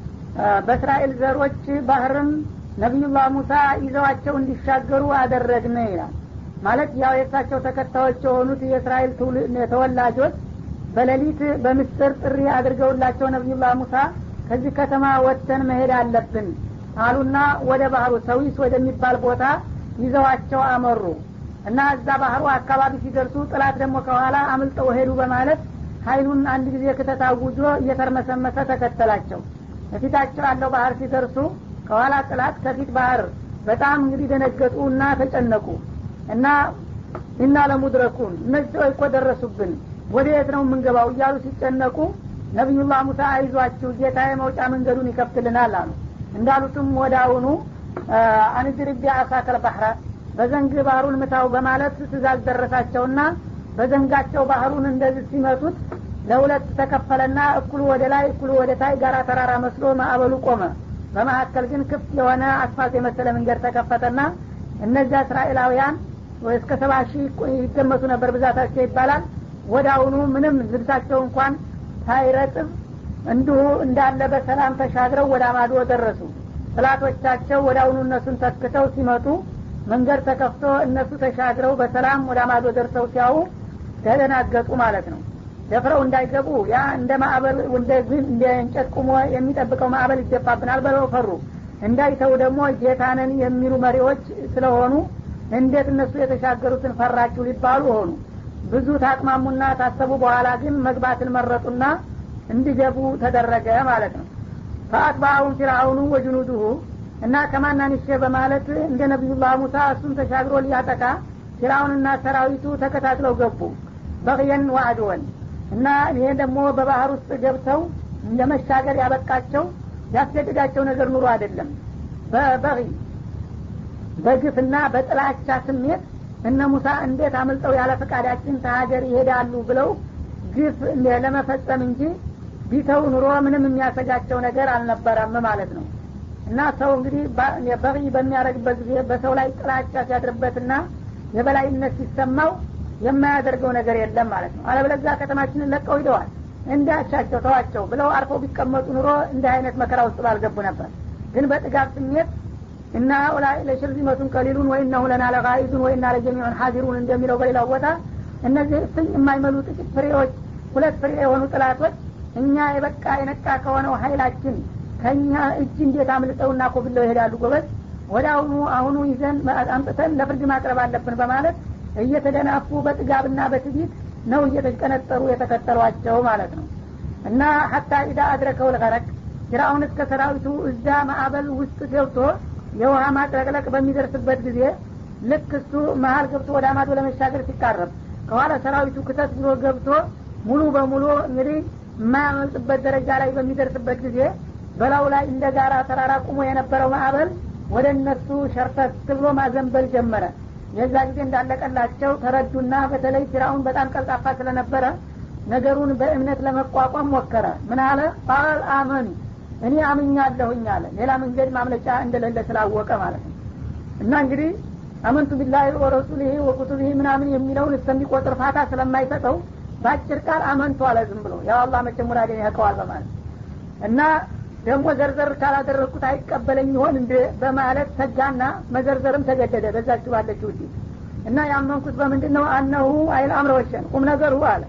B: በእስራኤል ዘሮች ባህርም ነቢዩላህ ሙሳ ይዘዋቸው እንዲሻገሩ አደረግን ይላል ማለት ያው የእሳቸው ተከታዮች የሆኑት የእስራኤል ተወላጆች በሌሊት በምስጢር ጥሪ አድርገውላቸው ነቢዩላህ ሙሳ ከዚህ ከተማ ወጥተን መሄድ አለብን አሉና ወደ ባህሩ ሰዊስ ወደሚባል ቦታ ይዘዋቸው አመሩ እና እዛ ባህሩ አካባቢ ሲደርሱ ጥላት ደግሞ ከኋላ አምልጠው ሄዱ በማለት ሀይሉን አንድ ጊዜ ክተት አውጆ እየተርመሰመሰ ተከተላቸው በፊታቸው ያለው ባህር ሲደርሱ ከኋላ ጥላት ከፊት ባህር በጣም እንግዲህ ደነገጡ እና ተጨነቁ እና እና ለሙድረኩን እነዚህ ሰዎች እኮ ደረሱብን ወደ የት ነው የምንገባው እያሉ ሲጨነቁ ነቢዩላህ ሙሳ አይዟችሁ ጌታ የመውጫ መንገዱን ይከፍትልናል አሉ እንዳሉትም ወደ አሁኑ አንድርቢ አሳከል ባህረ በዘንግ ባህሩን ምታው በማለት ትእዛዝ ደረሳቸውና በዘንጋቸው ባህሩን እንደዚህ ሲመቱት ለሁለት ተከፈለና እኩሉ ወደ ላይ እኩሉ ወደ ታይ ጋራ ተራራ መስሎ ማዕበሉ ቆመ በመካከል ግን ክፍት የሆነ አስፋልት የመሰለ መንገድ ተከፈተና እነዚያ እስራኤላውያን እስከ ሰባ ሺህ ይገመቱ ነበር ብዛታቸው ይባላል ወደ አሁኑ ምንም ልብሳቸው እንኳን ሳይረጥብ እንዲሁ እንዳለ በሰላም ተሻግረው ወደ አማዶ ደረሱ ጥላቶቻቸው ወደ አሁኑ እነሱን ተክተው ሲመጡ መንገድ ተከፍቶ እነሱ ተሻግረው በሰላም ወደ አማዶ ደርሰው ሲያዩ ተደናገጡ ማለት ነው ደፍረው እንዳይገቡ ያ እንደ ማዕበል እንደ እንጨት ቁሞ የሚጠብቀው ማዕበል ይገባብናል በለው ፈሩ እንዳይተው ደግሞ ጌታንን የሚሉ መሪዎች ስለሆኑ እንዴት እነሱ የተሻገሩትን ፈራችሁ ሊባሉ ሆኑ ብዙ ታቅማሙና ታሰቡ በኋላ ግን መግባትን መረጡና እንዲገቡ ተደረገ ማለት ነው ፈአትባአሁም ፊርአውኑ ወጅኑዱሁ እና ከማናንሼ በማለት እንደ ነቢዩላህ ሙሳ እሱን ተሻግሮ ሊያጠቃ ፊርአውንና ሰራዊቱ ተከታትለው ገቡ በቅየን ዋዕድወን እና ይሄ ደግሞ በባህር ውስጥ ገብተው ለመሻገር ያበቃቸው ያስገድዳቸው ነገር ኑሮ አይደለም በበቂ በግፍና በጥላቻ ስሜት እነ ሙሳ እንዴት አምልጠው ያለ ፈቃዳችን ተሀገር ይሄዳሉ ብለው ግፍ ለመፈጸም እንጂ ቢተው ኑሮ ምንም የሚያሰጋቸው ነገር አልነበረም ማለት ነው እና ሰው እንግዲህ በቂ በሚያደርግበት ጊዜ በሰው ላይ ጥላቻ ሲያድርበትና የበላይነት ሲሰማው የማያደርገው ነገር የለም ማለት ነው አለበለዚያ ከተማችንን ለቀው ሂደዋል እንዳሻቸው ተዋቸው ብለው አርፈው ቢቀመጡ ኑሮ እንዲህ አይነት መከራ ውስጥ ባልገቡ ነበር ግን በጥጋብ ስሜት እና ኡላይ ለሽርዚመቱን ቀሊሉን ወይ እነሁ ለና ለቃኢዱን ወይ እና ለጀሚዑን ሀዚሩን እንደሚለው በሌላው ቦታ እነዚህ እፍኝ የማይመሉ ጥቂት ፍሬዎች ሁለት ፍሬ የሆኑ ጥላቶች እኛ የበቃ የነቃ ከሆነው ሀይላችን ከእኛ እጅ እንዴት አምልጠውና ኮብለው ይሄዳሉ ጎበዝ ወደ አሁኑ አሁኑ ይዘን አምጥተን ለፍርድ ማቅረብ አለብን በማለት እየተደናፉ በጥጋብና በትቢት ነው እየተቀነጠሩ የተከተሏቸው ማለት ነው እና ሀታ ኢዳ አድረከው ልቀረቅ ፊራውን እስከ ሰራዊቱ እዛ ማዕበል ውስጥ ገብቶ የውሃ ማጥለቅለቅ በሚደርስበት ጊዜ ልክ እሱ መሀል ገብቶ ወደ አማዶ ለመሻገር ሲቃረብ ከኋላ ሰራዊቱ ክተት ብሎ ገብቶ ሙሉ በሙሉ እንግዲህ የማያመልጥበት ደረጃ ላይ በሚደርስበት ጊዜ በላው ላይ እንደ ጋራ ተራራ ቁሞ የነበረው ማዕበል ወደ እነሱ ሸርተት ብሎ ማዘንበል ጀመረ የዛ ጊዜ እንዳለቀላቸው ተረዱና በተለይ ፊራውን በጣም ቀልጣፋ ስለነበረ ነገሩን በእምነት ለመቋቋም ሞከረ ምን አለ ቃል አመን እኔ አምኛለሁኝ አለ ሌላ መንገድ ማምለጫ እንደሌለ ስላወቀ ማለት ነው እና እንግዲህ አመንቱ ቢላሂ ወረሱሊህ ወኩቱቢህ ምናምን የሚለውን እስከሚቆጥር ፋታ ስለማይሰጠው በአጭር ቃል አመንቱ አለ ዝም ብሎ ያው አላህ መቼም ሙራዴን ያውቀዋል በማለት እና ደግሞ ዘርዘር ካላደረግኩት አይቀበለኝ ይሆን እንደ በማለት ሰጋና መዘርዘርም ተገደደ በዛችሁ ባለችው ዲ እና ያመንኩት በምንድን ነው አነሁ አይል አምረ ወሸን ቁም ነገሩ አለ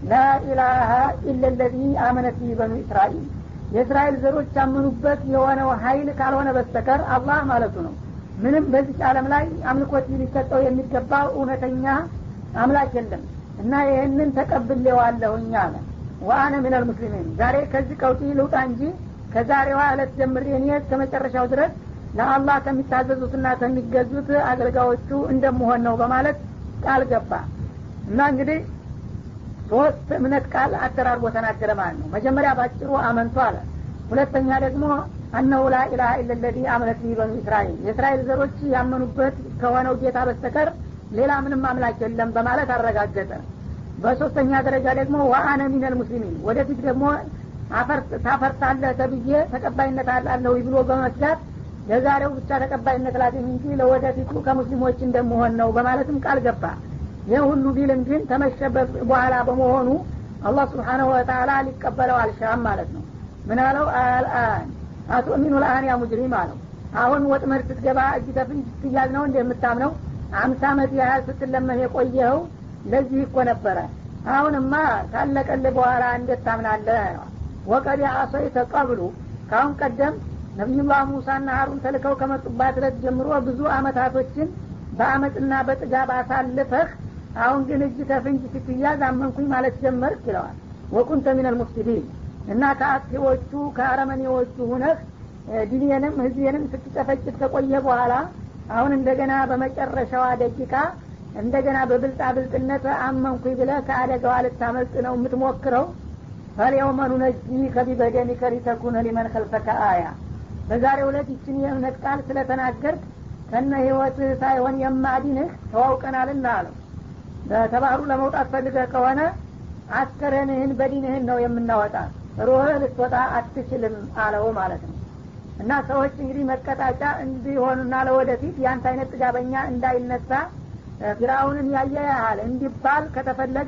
B: ላኢላሀ ኢለ ለዚ አመነት በኑ እስራኤል የእስራኤል ዘሮች ያመኑበት የሆነው ሀይል ካልሆነ በስተቀር አላህ ማለቱ ነው ምንም በዚህ ዓለም ላይ አምልኮት ሊሰጠው የሚገባው እውነተኛ አምላክ የለም እና ይህንን ተቀብሌዋለሁኝ አለ ወአነ ሚነል ሙስሊሚን ዛሬ ከዚህ ቀውጢ ልውጣ እንጂ ከዛሬዋ እለት ጀምሬ እኔ እስከ መጨረሻው ድረስ ለአላህ ከሚታዘዙትና ከሚገዙት አገልጋዮቹ እንደምሆን ነው በማለት ቃል ገባ እና እንግዲህ ሶስት እምነት ቃል አደራርቦ ተናገረ ማለት ነው መጀመሪያ ባጭሩ አመንቱ አለ ሁለተኛ ደግሞ አነሁ ላኢላሀ ኢለለዚ አመነት ቢሂ በኑ እስራኤል የእስራኤል ዘሮች ያመኑበት ከሆነው ጌታ በስተቀር ሌላ ምንም አምላክ የለም በማለት አረጋገጠ በሶስተኛ ደረጃ ደግሞ ወአነ ሚነል ሙስሊሚን ወደፊት ደግሞ ታፈርሳለህ ተብዬ ተቀባይነት አላለሁ ብሎ በመስጋት ለዛሬው ብቻ ተቀባይነት ላገኝ እንጂ ለወደፊቱ ከሙስሊሞች እንደምሆን ነው በማለትም ቃል ገባ ይህ ሁሉ ቢልም ግን ተመሸበት በኋላ በመሆኑ አላህ ስብሓናሁ ወተላ ሊቀበለው አልሻም ማለት ነው ምን አለው አልአን አቱእሚኑ ልአን ያ ሙጅሪም አለው አሁን ወጥመድ ስትገባ እጅ ተፍንጅ ስትያዝ ነው እንደ የምታምነው አምሳ አመት ያህል ስትለመን የቆየኸው ለዚህ እኮ ነበረ አሁንማ ካለቀልህ በኋላ እንዴት ታምናለህ ወቀድ አሰይተ ቀብሉ ካሁን ቀደም ነቢዩላህ ሙሳና ሀሩን ተልከው ከመጡባት ዕለት ጀምሮ ብዙ አመታቶችን በአመፅና በጥጋብ አሳልፈህ አሁን ግን እጅ ከፍንጅ ስትያዝ አመንኩኝ ማለት ጀመርክ ይለዋል ወኩንተ ሚነል ሙፍሲዲን እና ከአጥፊዎቹ ከአረመኔዎቹ ሁነህ ዲኔንም ህዝቤንም ስትጨፈጭት ከቆየ በኋላ አሁን እንደገና በመጨረሻዋ ደቂቃ እንደገና በብልጣ ብልጥነት አመንኩኝ ብለህ ከአደጋዋ ልታመልጥ ነው የምትሞክረው ፈሊየውመ ኑነጂ ከቢበደኒከ ሊተኩነ ሊመን ከልፈከ አያ በዛሬ ሁለት ይችን የእምነት ቃል ስለተናገርክ ከነ ህይወት ሳይሆን የማዲንህ ተዋውቀናልና አለው በተባህሩ ለመውጣት ፈልገህ ከሆነ አስከረንህን በዲንህን ነው የምናወጣ ሩህ ልትወጣ አትችልም አለው ማለት ነው እና ሰዎች እንግዲህ መቀጣጫ እንዲሆኑና ለወደፊት የአንተ አይነት ጥጋበኛ እንዳይነሳ ፊራውንን ያየ ያህል እንዲባል ከተፈለገ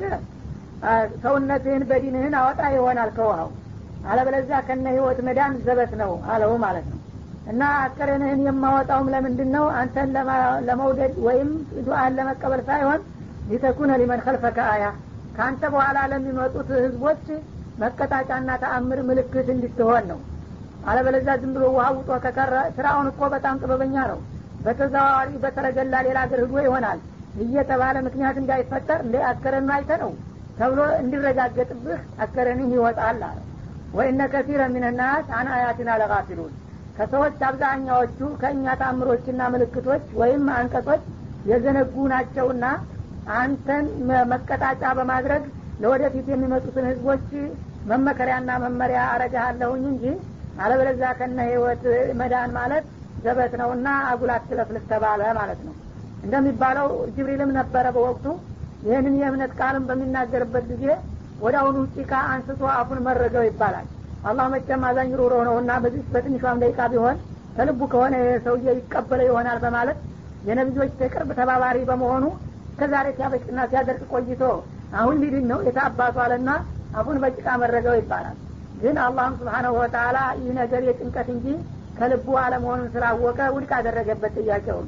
B: ሰውነትህን በዲንህን አወጣ ይሆናል ከውሃው አለበለዚያ ከነ ህይወት መዳን ዘበት ነው አለው ማለት ነው እና አስከሬንህን የማወጣውም ለምንድን ነው አንተን ለመውደድ ወይም ዱአን ለመቀበል ሳይሆን ሊተኩነ ሊመን ከልፈከ አያ ከአንተ በኋላ ለሚመጡት ህዝቦች መቀጣጫና ተአምር ምልክት እንድትሆን ነው አለበለዚያ ዝም ብሎ ውሃ ውጦ ከቀረ ስራውን እኮ በጣም ጥበበኛ ነው በተዘዋዋሪ በተረገላ ሌላ ሀገር ህዶ ይሆናል እየተባለ ምክንያት እንዳይፈጠር እንደ አስከረኑ አይተ ነው ተብሎ እንዲረጋገጥብህ አስከረንህ ይወጣል አለ ወኢነ ከሲረ ሚንናስ አን አያትና ለጋፊሉን ከሰዎች አብዛኛዎቹ ከእኛ ታምሮችና ምልክቶች ወይም አንቀጾች የዘነጉ ናቸውና አንተን መቀጣጫ በማድረግ ለወደፊት የሚመጡትን ህዝቦች መመከሪያና መመሪያ አረጋሃለሁኝ እንጂ አለበለዚያ ከነ ህይወት መዳን ማለት ዘበት ነውና አጉላት ትለፍልፍ ተባለ ማለት ነው እንደሚባለው ጅብሪልም ነበረ በወቅቱ ይህንን የእምነት ቃልም በሚናገርበት ጊዜ ወደ አሁኑ ጭቃ አንስቶ አፉን መረገው ይባላል አላህ መቸም አዛኝ ሩሮ ነውና በዚህ በትንሿም ደቂቃ ቢሆን ከልቡ ከሆነ ሰውዬ ይቀበለ ይሆናል በማለት የነቢዮች የቅርብ ተባባሪ በመሆኑ ከዛሬ ሲያበጭና ሲያደርቅ ቆይቶ አሁን ሊድን ነው የታባቱ አለና አፉን በጭቃ መረገው ይባላል ግን አላህም ስብሓናሁ ወተላ ይህ ነገር የጭንቀት እንጂ ከልቡ አለመሆኑን ስላወቀ ውድቅ አደረገበት ጥያቄውን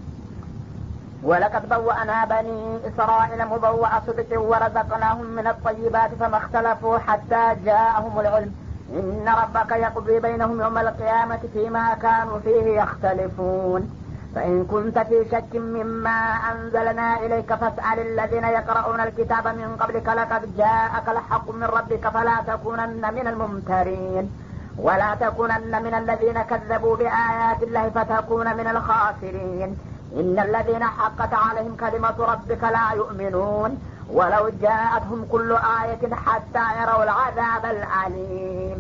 A: ولقد بوأنا بني إسرائيل مبوأ صدق ورزقناهم من الطيبات فما اختلفوا حتى جاءهم العلم إن ربك يقضي بينهم يوم القيامة فيما كانوا فيه يختلفون فإن كنت في شك مما أنزلنا إليك فاسأل الذين يقرؤون الكتاب من قبلك لقد جاءك الحق من ربك فلا تكونن من الممترين ولا تكونن من الذين كذبوا بآيات الله فتكون من الخاسرين إن الذين حقت عليهم كلمة ربك لا يؤمنون ولو جاءتهم كل آية حتى يروا العذاب الأليم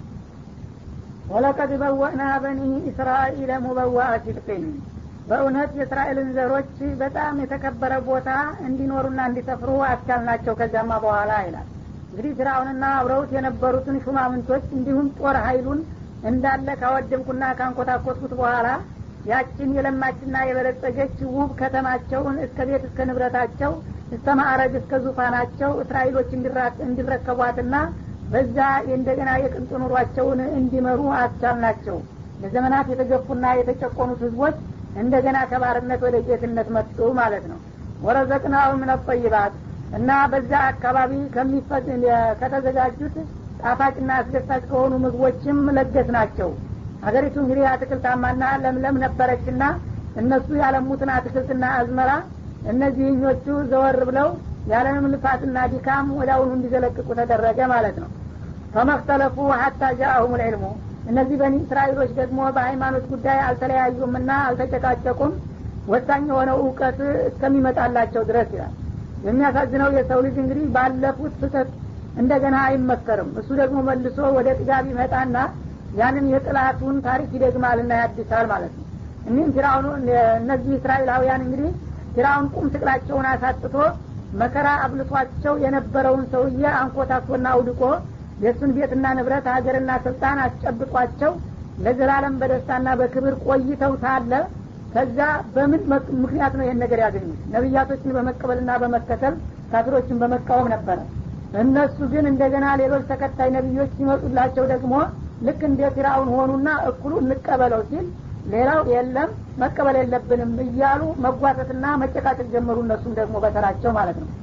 B: ወለቀድ በወእና በኒ እስራኤል ሙበዋአ ሲድቅን በእውነት የእስራኤልን ዘሮች በጣም የተከበረ ቦታ እንዲኖሩና እንዲሰፍሩ አስቻልናቸው ከዚያማ በኋላ ይላል እንግዲህ ፍራውንና አብረውት የነበሩትን ሹማምንቶች እንዲሁም ጦር ሀይሉን እንዳለ ካወደምኩና ካንኮታኮትኩት በኋላ ያችን የለማችና የበለጸገች ውብ ከተማቸውን እስከ ቤት እስከ ንብረታቸው እስከ ማዕረግ እስከ ዙፋናቸው እስራኤሎች እንዲረከቧትና በዛ እንደገና የቅንጡ ኑሯቸውን እንዲመሩ አስቻልናቸው ለዘመናት የተገፉና የተጨቆኑት ህዝቦች እንደገና ከባርነት ወደ ጌትነት መጡ ማለት ነው ወረዘቅናው ምን ጠይባት እና በዛ አካባቢ ከተዘጋጁት ጣፋጭና አስደሳች ከሆኑ ምግቦችም ለገስ ናቸው ሀገሪቱ እንግዲህ አትክልታማና ለምለም ነበረችና እነሱ ያለሙትን አትክልትና አዝመራ እነዚህኞቹ ዘወር ብለው ያለንም ልፋትና ዲካም ወዳውኑ እንዲዘለቅቁ ተደረገ ማለት ነው ፈመክተለፉ ሀታ ጃአሁም ልዕልሙ እነዚህ በኒ እስራኤሎች ደግሞ በሃይማኖት ጉዳይ አልተለያዩምና አልተጨቃጨቁም ወሳኝ የሆነው እውቀት እስከሚመጣላቸው ድረስ ይላል የሚያሳዝነው የሰው ልጅ እንግዲህ ባለፉት ስህተት እንደገና አይመከርም እሱ ደግሞ መልሶ ወደ ጥጋብ ይመጣና ያንን የጥላቱን ታሪክ ይደግማልና ያድሳል ማለት ነው እኒህም ፊራውኑ እነዚህ እስራኤላውያን እንግዲህ ፊራውን ቁም ስቅላቸውን አሳጥቶ መከራ አብልቷቸው የነበረውን ሰውዬ አንኮታኮና አውድቆ የእሱን ቤትና ንብረት ሀገርና ስልጣን አስጨብጧቸው ለዘላለም በደስታና በክብር ቆይተው ሳለ ከዛ በምን ምክንያት ነው ይህን ነገር ያገኙት ነቢያቶችን በመቀበልና በመከተል ካፊሮችን በመቃወም ነበረ እነሱ ግን እንደገና ሌሎች ተከታይ ነቢዮች ሲመጡላቸው ደግሞ ልክ እንደ ፊራውን ሆኑና እኩሉ እንቀበለው ሲል ሌላው የለም መቀበል የለብንም እያሉ መጓተትና መጨቃጨቅ ጀመሩ እነሱም ደግሞ በተራቸው ማለት ነው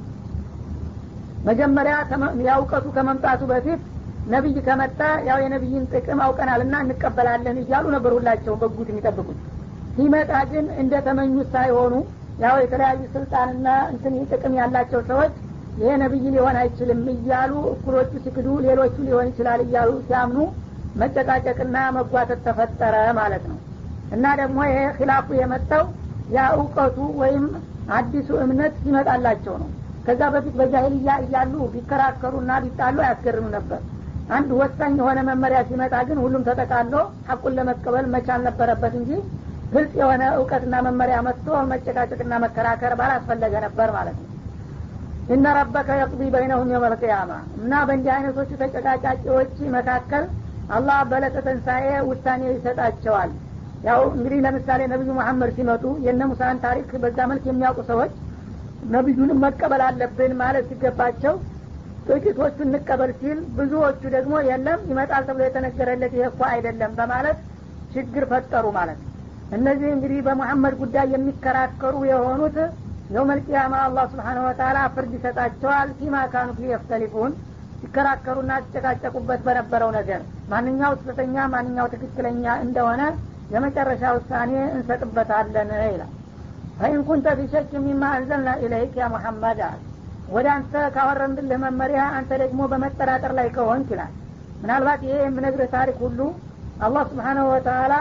B: መጀመሪያ ያውቀቱ ከመምጣቱ በፊት ነቢይ ከመጣ ያው የነቢይን ጥቅም አውቀናልና እንቀበላለን እያሉ ነበር ሁላቸው በጉት የሚጠብቁት ሲመጣ ግን እንደ ተመኙት ሳይሆኑ ያው የተለያዩ ስልጣንና እንትን ጥቅም ያላቸው ሰዎች ይሄ ነቢይ ሊሆን አይችልም እያሉ እኩሎቹ ሲክዱ ሌሎቹ ሊሆን ይችላል እያሉ ሲያምኑ መጨቃጨቅና መጓተት ተፈጠረ ማለት ነው እና ደግሞ ይሄ ኪላፉ የመጣው ያ እውቀቱ ወይም አዲሱ እምነት ሲመጣላቸው ነው ከዛ በፊት በጃሂልያ እያሉ ቢከራከሩና ቢጣሉ አያስገርም ነበር አንድ ወሳኝ የሆነ መመሪያ ሲመጣ ግን ሁሉም ተጠቃሎ ሐቁን ለመቀበል መቻል ነበረበት እንጂ ግልጽ የሆነ እውቀትና መመሪያ መጥቶ መጨቃጨቅና መከራከር ባላስፈለገ ነበር ማለት ነው እነ ረበከ የቅዲ በይነሁም የመልቅያማ እና በእንዲህ አይነቶቹ ተጨቃጫቂዎች መካከል አላህ በለተ ተንሳኤ ውሳኔ ይሰጣቸዋል ያው እንግዲህ ለምሳሌ ነቢዩ መሐመድ ሲመጡ የነ ሙሳን ታሪክ በዛ መልክ የሚያውቁ ሰዎች ነቢዩንም መቀበል አለብን ማለት ሲገባቸው ጥቂቶቹ እንቀበል ሲል ብዙዎቹ ደግሞ የለም ይመጣል ተብሎ የተነገረለት ይሄ እኮ አይደለም በማለት ችግር ፈጠሩ ማለት ነው እነዚህ እንግዲህ በሙሐመድ ጉዳይ የሚከራከሩ የሆኑት የውመልቅያማ አላህ ስብሓነሁ ወተላ ፍርድ ይሰጣቸዋል ፊማ ካኑ ፊ የፍተሊፉን ሲከራከሩና ሲጨቃጨቁበት በነበረው ነገር ማንኛው ስህተተኛ ማንኛው ትክክለኛ እንደሆነ የመጨረሻ ውሳኔ እንሰጥበታለን ይላል ፈኢን ኩንተ ፊሸክ ሚማ አንዘልና ኢለይክ ያ ሙሐመድ አል ወደ አንተ ካወረንብልህ መመሪያ አንተ ደግሞ በመጠራጠር ላይ ከሆንክ ይላል ምናልባት ይሄ የምነግርህ ታሪክ ሁሉ አላህ ስብሓናሁ ወተላ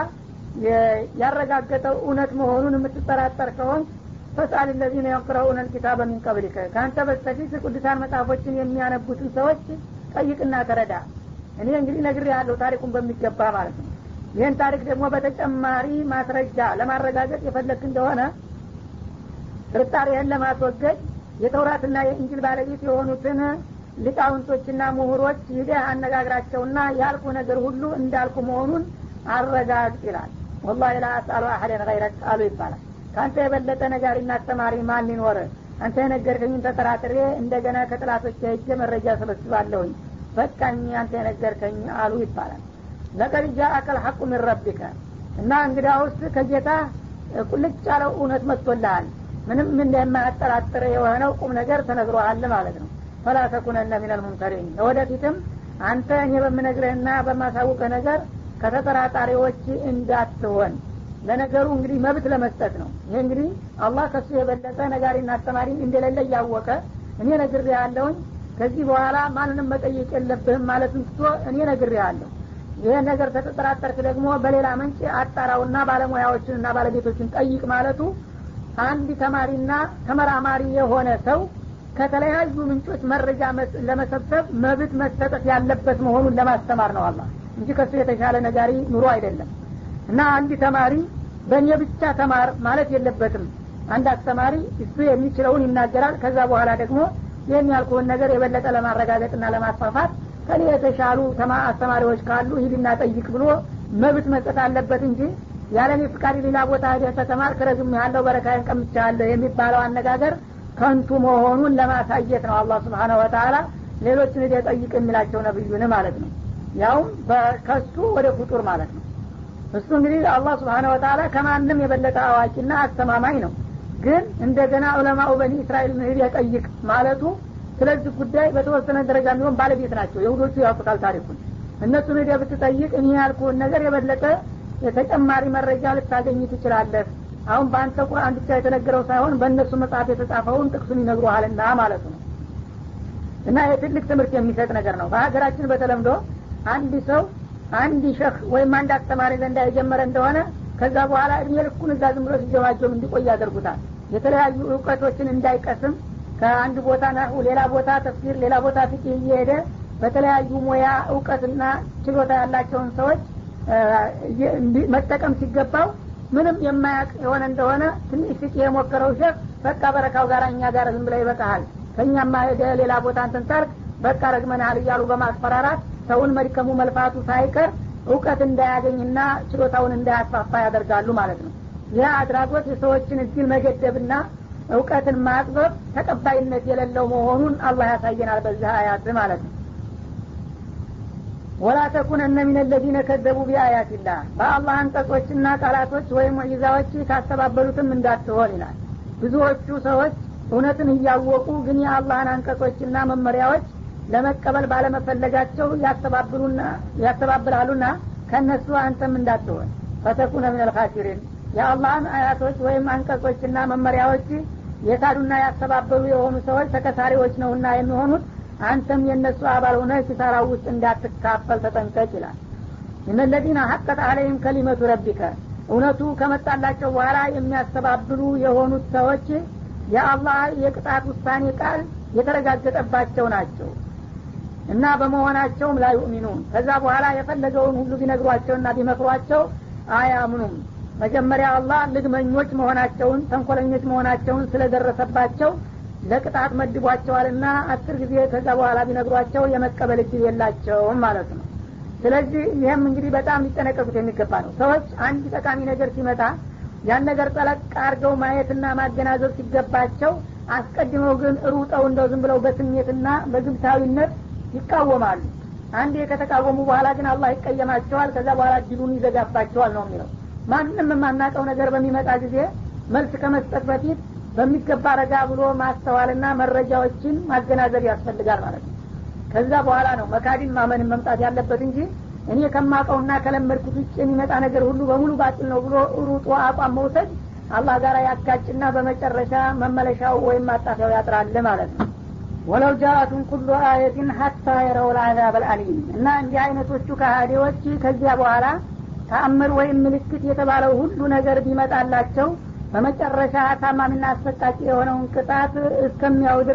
B: ያረጋገጠው እውነት መሆኑን የምትጠራጠር ከሆንክ ፈስአል ለዚነ የቅረኡነ ልኪታበ ሚን ቀብሊከ ከአንተ በስተፊት ቅዱሳን መጽሐፎችን የሚያነቡትን ሰዎች ጠይቅና ተረዳ እኔ እንግዲህ ነግር ያለው ታሪኩን በሚገባ ማለት ነው ይህን ታሪክ ደግሞ በተጨማሪ ማስረጃ ለማረጋገጥ የፈለግ እንደሆነ ጥርጣሬህን ለማስወገድ የተውራትና የእንጅል ባለቤት የሆኑትን ሊቃውንቶችና ምሁሮች ሂደህ አነጋግራቸውና ያልኩ ነገር ሁሉ እንዳልኩ መሆኑን አረጋግጥ ይላል ወላሂ ላ አስአሉ አሐደን ገይረክ አሉ ይባላል ከአንተ የበለጠ ነጋሪና አስተማሪ ማን ሊኖር አንተ የነገርከኝን ተጠራጥሬ እንደገና ከጥላቶች ሄጄ መረጃ ሰበስባለሁኝ በቃኝ አንተ የነገርከኝ አሉ ይባላል ለቀድ ጃአከል ሐቁ ምን ረቢከ እና እንግዲያውስ ከጌታ ቁልጭ ያለው እውነት መጥቶልሃል ምንም እንደማያጠራጥር የሆነው ቁም ነገር ተነግሮሃል ማለት ነው ፈላ ተኩነነ ሚነል ሙምተሪን ለወደፊትም አንተ እኔ በምነግርህና በማሳውቅህ ነገር ከተጠራጣሪዎች እንዳትሆን ለነገሩ እንግዲህ መብት ለመስጠት ነው ይሄ እንግዲህ አላህ ከሱ የበለጠ ነጋሪና አስተማሪ እንደሌለ እያወቀ እኔ ነግር ያለውኝ ከዚህ በኋላ ማንንም መጠየቅ የለብህም ማለትን ትቶ እኔ ነግር ያለሁ ይህን ነገር ተጠራጠርክ ደግሞ በሌላ ምንጭ አጣራውና ባለሙያዎችንና ባለቤቶችን ጠይቅ ማለቱ አንድ ተማሪና ተመራማሪ የሆነ ሰው ከተለያዩ ምንጮች መረጃ ለመሰብሰብ መብት መሰጠት ያለበት መሆኑን ለማስተማር ነው አላ እንጂ ከሱ የተሻለ ነጋሪ ኑሮ አይደለም እና አንድ ተማሪ በእኔ ብቻ ተማር ማለት የለበትም አንድ አስተማሪ እሱ የሚችለውን ይናገራል ከዛ በኋላ ደግሞ ይህን ያልኩህን ነገር የበለጠ ለማረጋገጥና ለማስፋፋት ከኔ የተሻሉ አስተማሪዎች ካሉ ሂድና ጠይቅ ብሎ መብት መስጠት አለበት እንጂ ያለኔ ፍቃድ ሌላ ቦታ ሄደህ ተተማር ክረግም ያለው በረካዬን ቀምቻለሁ የሚባለው አነጋገር ከንቱ መሆኑን ለማሳየት ነው አላህ ስብሓነ ወተላ ሌሎችን ሂደህ ጠይቅ የሚላቸው ነብዩን ማለት ነው ያውም ከሱ ወደ ፍጡር ማለት ነው እሱ እንግዲህ አላህ ስብሓነ ወተላ ከማንም የበለጠ አዋቂና አስተማማኝ ነው ግን እንደገና ዑለማኡ በኒ እስራኤል ሂደህ ጠይቅ ማለቱ ስለዚህ ጉዳይ በተወሰነ ደረጃ የሚሆን ባለቤት ናቸው የሁዶቹ ያውቁታል ታሪኩን እነሱን ሂደህ ብትጠይቅ እኔ ያልኩህን ነገር የበለጠ ተጨማሪ መረጃ ልታገኝ ትችላለህ አሁን በአንተ ቁርአን ብቻ የተነገረው ሳይሆን በእነሱ መጽሐፍ የተጻፈውን ጥቅሱን ይነግሩሃልና ማለት ነው እና የትልቅ ትምህርት የሚሰጥ ነገር ነው በሀገራችን በተለምዶ አንድ ሰው አንድ ሸህ ወይም አንድ አስተማሪ ዘንዳ የጀመረ እንደሆነ ከዛ በኋላ እድሜ ልኩን እዛ ዝም ብሎ ሲጀማጀም እንዲቆይ ያደርጉታል የተለያዩ እውቀቶችን እንዳይቀስም ከአንድ ቦታ ናሁ ሌላ ቦታ ተፍሲር ሌላ ቦታ ፍቅህ እየሄደ በተለያዩ ሙያ እውቀትና ችሎታ ያላቸውን ሰዎች መጠቀም ሲገባው ምንም የማያቅ የሆነ እንደሆነ ትንሽ ፍቅህ የሞከረው ሸፍ በቃ በረካው ጋር እኛ ጋር ዝም ብለ ይበቃሃል ከእኛማ ሄደ ሌላ ቦታ እንትን ታርግ በቃ ረግመናል እያሉ በማስፈራራት ሰውን መድከሙ መልፋቱ ሳይቀር እውቀት እንዳያገኝና ችሎታውን እንዳያስፋፋ ያደርጋሉ ማለት ነው ይህ አድራጎት የሰዎችን እድል መገደብና እውቀትን ማጥበብ ተቀባይነት የሌለው መሆኑን አላህ ያሳየናል በዚህ አያት ማለት ነው ወላ ተኩነነ ሚን ለዚነ ከዘቡ ቢአያትላህ በአላህ አንቀጾችና ቃላቶች ወይም ሙዒዛዎች ካስተባበሉትም እንዳትሆን ይላል ብዙዎቹ ሰዎች እውነትን እያወቁ ግን የአላህን አንቀጾችና መመሪያዎች ለመቀበል ባለመፈለጋቸው ያስተባብላሉና ከእነሱ አንተም እንዳትሆን ፈተኩነ ምን ልካሲሪን የአላህን አያቶች ወይም አንቀጾችና መመሪያዎች የካዱና ያስተባበሉ የሆኑ ሰዎች ተከሳሪዎች ነውና የሚሆኑት አንተም የእነሱ አባል ሆነ ኪሳራ ውስጥ እንዳትካፈል ተጠንቀቅ ይላል እነለዚነ ሀቀት አለይም ከሊመቱ ረቢከ እውነቱ ከመጣላቸው በኋላ የሚያስተባብሉ የሆኑት ሰዎች የአላህ የቅጣት ውሳኔ ቃል የተረጋገጠባቸው ናቸው እና በመሆናቸውም ላ ዩእሚኑን ከዛ በኋላ የፈለገውን ሁሉ ቢነግሯቸውና ቢመክሯቸው አያምኑም መጀመሪያ አላህ ልግመኞች መሆናቸውን ተንኮለኞች መሆናቸውን ስለደረሰባቸው ለቅጣት መድቧቸዋልና አስር ጊዜ ከዛ በኋላ ቢነግሯቸው የመቀበል እድል የላቸውም ማለት ነው ስለዚህ ይህም እንግዲህ በጣም ሊጠነቀቁት የሚገባ ነው ሰዎች አንድ ጠቃሚ ነገር ሲመጣ ያን ነገር ጠለቅ አድርገው ማየትና ማገናዘብ ሲገባቸው አስቀድመው ግን ሩጠው እንደው ዝም ብለው በስሜትና በግብታዊነት ይቃወማሉ አንዴ ከተቃወሙ በኋላ ግን አላህ ይቀየማቸዋል ከዛ በኋላ እድሉን ይዘጋባቸዋል ነው የሚለው ማንም የማናቀው ነገር በሚመጣ ጊዜ መልስ ከመስጠት በፊት በሚገባ ረጋ ብሎ ማስተዋልና መረጃዎችን ማገናዘብ ያስፈልጋል ማለት ነው ከዛ በኋላ ነው መካዲን ማመንን መምጣት ያለበት እንጂ እኔ ከማቀውና ከለመድኩት ውጭ የሚመጣ ነገር ሁሉ በሙሉ ባጥል ነው ብሎ ሩጦ አቋም መውሰድ አላህ ጋር ያጋጭና በመጨረሻ መመለሻው ወይም ማጣፊያው ያጥራል ማለት ነው ወለው ጃአቱን ኩሉ አየትን ሀታ የረው ልአዛብ አልአሊም እና እንዲህ አይነቶቹ ከሃዲዎች ከዚያ በኋላ ተአምር ወይም ምልክት የተባለው ሁሉ ነገር ቢመጣላቸው በመጨረሻ ታማሚና አሰቃቂ የሆነውን ቅጣት እስከሚያው